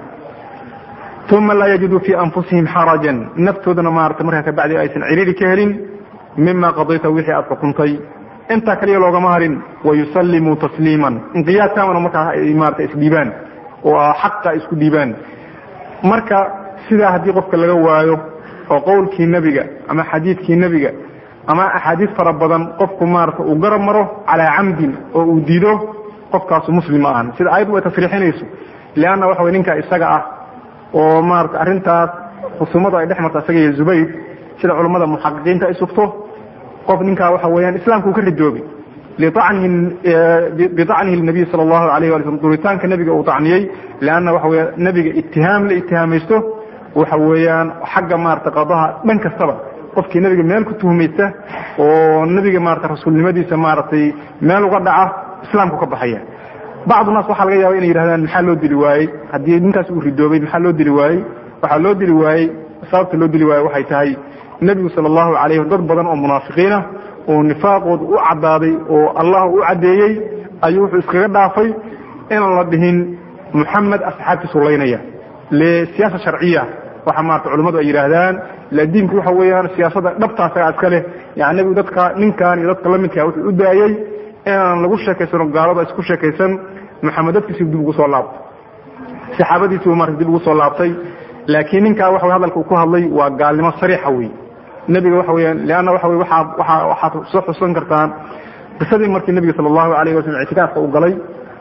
S2: uma laa yajiduu fii anfusihim xarajan naftoodana maarata markaa kabacdi aysan ciriiri ka helin mima qadayta wixii aad xukuntay intaa kaliya loogama harin wayusallimuu tasliiman inqiyaadkaamana markaa ay maarata isdhiibaan oo xaqa isku dhiibaan marka sidaa haddii qofka laga waayo oo qowlkii nebiga ama xadiidkii nebiga ama axaadiis fara badan qofku maarata uu garab maro calaa camdin oo uu diido qofkaasu muslim ma ahan sida ayaddu ay tasriixinayso leanna waxa way ninka isaga ah oo maarata arrintaas khusumadu ay dhex marta isaga iyo zubayr sida culammada muxaqiqiinta ay sugto qof ninkaa waxa weeyaan islaamka uu ka ridoobay bicnihi nabiy sala allahu alayh wala slm duritaanka nebiga uu tacniyey leanna waxa weya nebiga itihaam la itihaamaysto waxa weeyaan xagga maarata qadaha dhan kastaba qofkii nebiga meel ku tuhmaysta oo nebiga maarata rasuulnimadiisa maaragtay meel uga dhaca islaamku ka baxaya bacdu naas waxaa laga yaaba inay yidhahdaan maxaa loo dili waayey haddii ninkaas uu ridoobay maxaa loo dili waayey waxaa loo dili waayey sababta loo dili waayey waxay tahay nebigu sala allahu calayh dad badan oo munaafiqiinah oo nifaaqooda u caddaaday oo allah u caddeeyey ayuu wuxuu iskaga dhaafay inaan la dhihin muxamed asxaabtiisu laynaya lisiyaasa sharciya waxa maarata culimmadu ay yidhaahdaan la diinku waxa weeyaan siyaasada dhabtaasaga iska leh yani nebigu dadka ninkan iyo dadka lamidkaa wuxuu u daayey inaan lagu sheekaysano gaalada isku sheekaysan maxamed dadkiisi dib ugu soo laabtay saxaabadiisibu marka dib ugu soo laabtay laakiin ninkaa waxa hadalka uu ku hadlay waa gaalnimo sariixa wey nebiga waxa weyaan leanna waxa wey waa waa waxaad soo xusan kartaan qisadii markii nebiga sala allahu alayh wasalam ictikaafka uu galay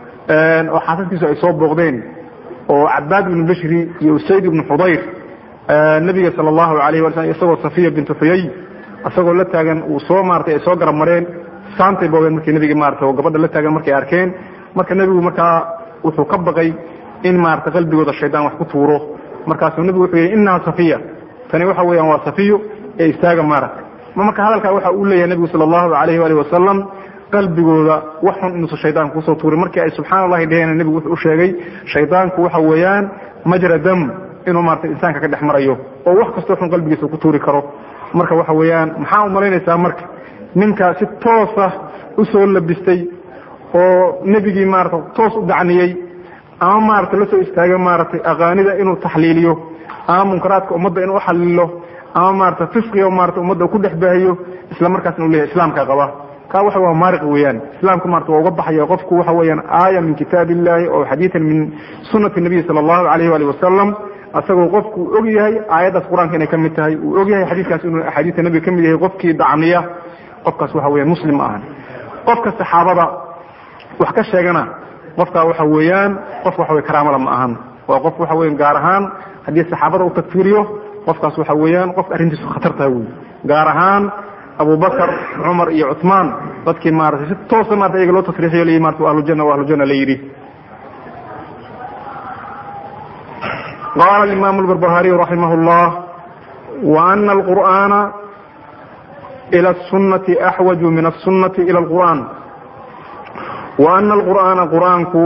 S2: oo xaasaskiisu ay soo booqdeen oo cabaad ibnu bashri iyo usayd ibnu xudayr nebiga sala allahu alayh wala slam isagoo safiya bintu xuyay isagoo la taagan uu soo maaratay ay soo garab mareen saantay boogeen markii nebiga maarata oo gabadha la taagan markay arkeen marka nebigu markaa wuxuu ka baqay in maarata qalbigooda shaydaan wax ku tuuro markaasuu nebigu wuxuu yidhi innaha safiya tani waxa weeyaan waa safiyo ee istaaga maarata ma marka hadalkaa waxa uu leeyahay nebigu sala allahu alayh waalih wasalam qalbigooda wax xun inuusan shaydaanka kusoo tuurin markii ay subxaana allahi dheheen nebigu wuxuu u sheegay shaydaanku waxa weeyaan majra dam inuu maarata insaanka ka dhex marayo oo wax kastoo xun qalbigiisa ku tuuri karo marka waxa weeyaan maxaa u malaynaysaa marka ninkaa si toosa u soo labistay oo nebigii maarata toos u dacniyey ama maarata la soo istaaga maaratay aqaanida inuu taxliiliyo ama munkaraadka ummadda inuu uxalilo ama maarata fisqiga maarata ummadda ku dhex baahiyo isla markaasna u leyahy islaamka qaba ka waxa waa maariq weeyaan islaamka maarata waa uga baxaya qofku waxa weeyaan aaya min kitaab illahi oo xadiidan min sunati nabiyi sala allahu alayh wali wasalam asagoo qofku uu og yahay aayaddaas qur-aanka inay ka mid tahay uu og yahay xadiidkaas inuu axaadiista nebiga ka mid yahay qofkii dacniya qofkaas waxa weeyaan muslim ma ahan qofka saxaabada wax ka sheegana qofkaa waxa weeyaan qof waxa wey karaamada ma ahan waa qof waxa weyan gaar ahaan haddii saxaabada u takfiiriyo qofkaas waxa weeyaan qof arrintiisu khatar taha wey gaar ahaan abubakr cumar iyo cuثmaan dadkii maratay si toosa marata iyaga loo tasriixiyo l marata ahlujana wa ahlujana la yidhi qala imam اlbarbahariy raximah اllah وأna الqur'ana ilى الsunati axwaju min الsunati ilى اlqur'an وأna الqur'ana qur'aanku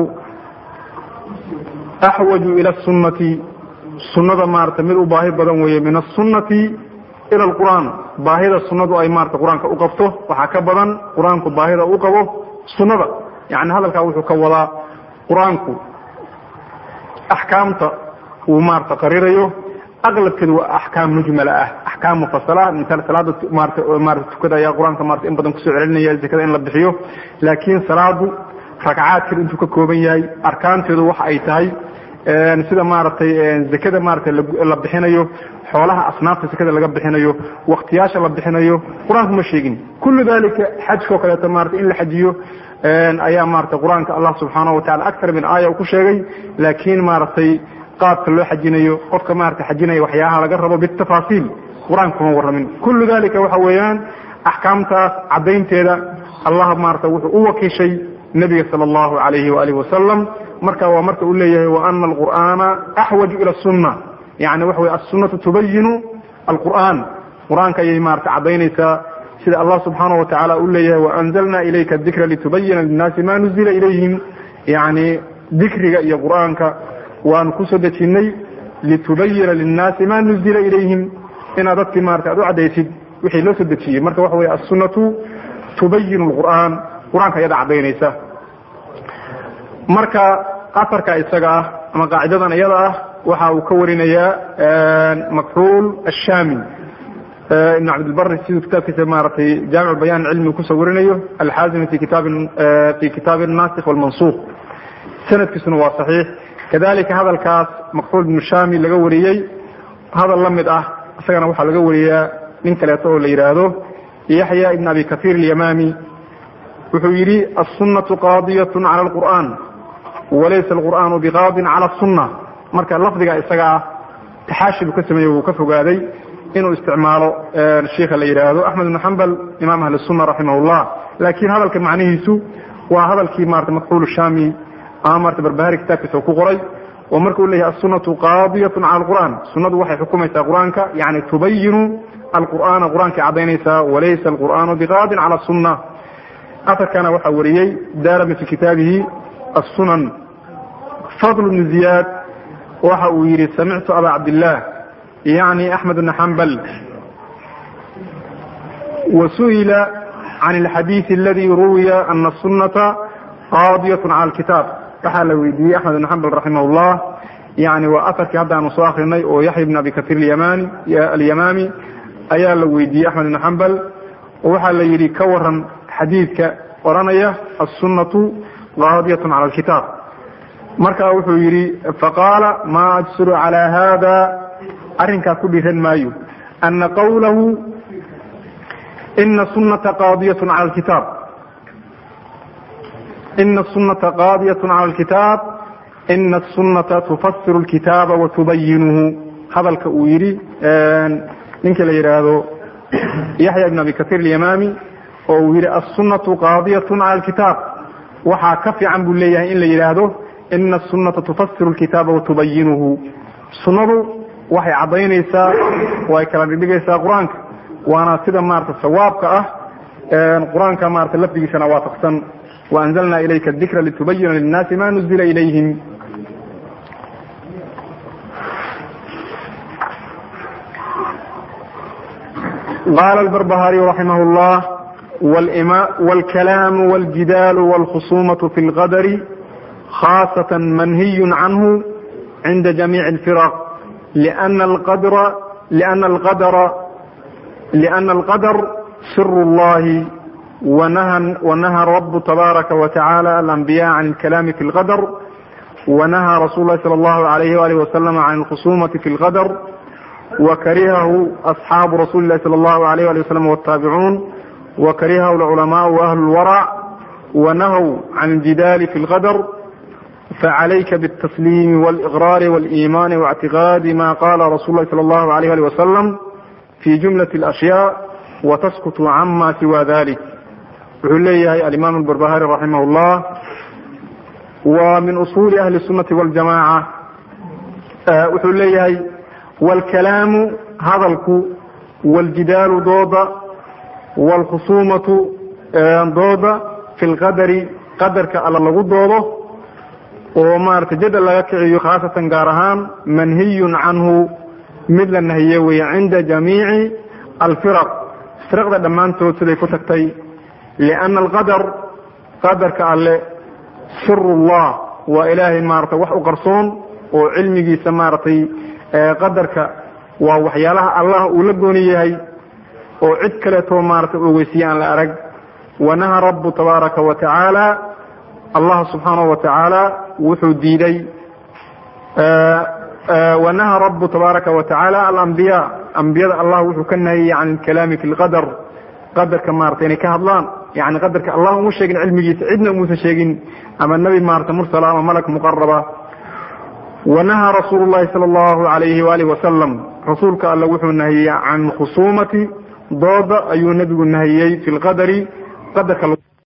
S2: axwaju ilى الsunati sunada maarata mid u baahi badan weeye min الsunati ilى اlqur'an baahida sunadu ay marata qur-aanka u qabto waxaa ka badan qur-aanku baahida u qabo sunada yani hadalkaa wuxuu ka wadaa qur-aanku axkaamta uu maarata qarirayo aqlabkeedu waa axkaam mujmala ah axkaam mufasala misal salaada maarata maarata tukada ayaa qur-aanka maarata in badan kusoo celinaya zakada in la bixiyo laakiin salaadu ragcaadkeeda intuu ka kooban yahay arkaanteedu waxa ay tahay sida maaragtay zakada maarata la bixinayo xoolaha asnaafta zakada laga bixinayo waktiyaasha la bixinayo qur-aanku ma sheegin kullu dalika xajkao kaleeto maarata in la xajiyo ayaa maarata qur-aanka allah subxaanahu watacala aktar min aaya u ku sheegay laakiin maaragtay qaabka loo xajinayo qofka maarata xajinaya waxyaaha laga rabo bitafaasiil qur-aanka kuma warramin kullu dalika waxa weeyaan axkaamtaas caddaynteeda allah maarata wuxuu u wakiishay nebiga sala allahu alayhi waalihi wasalam marka waa marka uu leeyahay waana alqur'aana axwaju ila sunna yani waxa wey assunnatu tubayinu alqur'an qur-aanka ayay maarata caddaynaysaa sida allah subxaanahu watacaala uu leeyahay waanzalna ilayka dikra litubayina linnaasi ma nuzila ilayhim yani dikriga iyo qur-aanka waanu kusoo dejinnay litubayina linnaasi ma nuzila ilayhim inaad dadkii maarata aad u caddaysid wixii loo soo dejiyey marka waxa wey assunnatu tubayinu lqur'aan qur-aanka ayada caddaynaysa marka afarka isaga ah ama qaacidadan iyada ah waxa uu ka warinayaa makxuul ashami ibn cabdilbari siduu kitaabkiisa maaragtay jaamic bayan cilmi kusoo warinayo alxaazimi fi kitaab fi kitaab الnasikh wاlmansukh sanadkiisuna waa صaxiix kadalika hadalkaas makxuul ibnu shami laga wariyey hadal la mid ah isagana waxaa laga wariyaa nin kaleeto oo la yidhaahdo yaxya ibn abi kahiir اlyamami wuxuu yidhi aلsunaةu qaadiyaة calى اlqur'an walaysa alqur'aanu biqaadin cala الsuna marka lafdiga isaga ah taxaashi buu ka sameeyey wuu ka fogaaday inuu isticmaalo sheikha la yidhaahdo axmed ibn xambal imam ahli الsuna raximah اllah laakiin hadalka macnihiisu waa hadalkii marata makxuul shami ama marata barbahari kitaabkiisa ku qoray oo marka u leeyahay aلsunaةu qaadiyaة cala اlqur'an sunadu waxay xukumaysaa qur'aanka yani tubayinu alqur'ana qur'aankay caddaynaysaa walaysa alqur'aanu biqaadin cala الsuna afarkana waxaa wariyey darami fi kitaabihi الsunan fadl bn ziyaad waxa uu yidhi samictu aba cabdillaah yani axmed bn xambal wasu'ila can اlxadiiث aladi ruwiya ana الsunata qaadiyaة cala اlkitaab waxaa la weydiiyey axmed bn xambal raximah اllah yani waa afarkii haddaanu soo akrinay oo yaxya bn abi kahiir alyamami ayaa la weydiiyey axmed bn xambal oo waxaa la yidhi ka waran xadiidka oranaya aلsunaةu qaadiyaة cala اlkitaab marka wuxuu yidhi faqaala ma ajsuru calى hada arrinkaa ku dhiran maayo ana qawlahu ina sunata qaadiyaة cala اlkitaab ina الsunata qaadiyaة cala اlkitaab ina الsunata tufasiru اlkitaaba watubayinuhu hadalka uu yidhi ninka la yidhaahdo yaxya ibn abi kahiir اlyamami oo uu yidhi aلsunaةu qaadiyaة cala اlkitaab waxaa ka fiican buu leeyahay in la yidhaahdo ina asunata tufasiru lkitaaba watubayinuhu sunnadu waxay caddaynaysaa oo ay kala dhigdhigaysaa qur-aanka waana sida maarata sawaabka ah qur-aanka maarata lafdigiisana waafaqsan waanzalna ilayka dikra litubayina linnaasi ma nuzila ilayhim qala albarbahariy raximah llah wاlkalaam wاljidaal wاlkhusumaة fi اlqadr khاصة منهي عنه عند جميع الفرق لأن القدر لأن القدر لأن القدر سر الله ونهى ونهى الرب تبارك وتعالى الأنبياء عن الكلام في القدر ونهى رسول الله صلى الله عليه وآله وسلم عن الخصومة في القدر وكرهه أصحاب رسول الله صلى الله عليه وآله وسلم والتابعون وكرهه العلماء وأهل الورع ونهوا عن الجدال في القدر فعليك بالتسليم والإغرار والإيمان واعتقاد ما قال رسول الله صلى الله عليه وسلم في جملة الأشياء wataskutuu cama siwa dalik wuxuu leeyahay alimaam albarbahari raximah اllah wa min usuuli ahli الsunati waljamaca wuxuu leeyahay wاlkalaamu hadalku wاljidaalu dooda wاlkhusuumatu dooda fi lqadari qadarka alla lagu doodo oo maarata jadal laga kiciyo khaasatan gaar ahaan manhiyun canhu mid la nahiye weeye cinda jamiici alfiraq firaqda dhammaantood siday ku tagtay lianna alqadar qadarka alle sirullah waa ilaahay maarata wax u qarsoon oo cilmigiisa maaragtay qadarka waa waxyaalaha allah uu la gooni yahay oo cid kaleetoo maarata ogeysiye aan la arag wanaha rabu tabaaraka wa tacaala allah subxaanahu wa tacaala wuxuu diiday wanaha rabu tabaaraka wa tacaala alambiya ambiyada allah wuxuu ka nahiyey can alkalaami fi lqadar qadarka maarata inay ka hadlaan yani qadarka allah uma sheegin cilmigiisa cidna umuusan sheegin ama nebi maarata mursala ama malak muqaraba wanahaa rasuulu llahi sala allahu alayhi waalihi wasalam rasuulka alla wuxuu nahiyey can khusuumati dooda ayuu nebigu nahiyey fi lqadari qadarka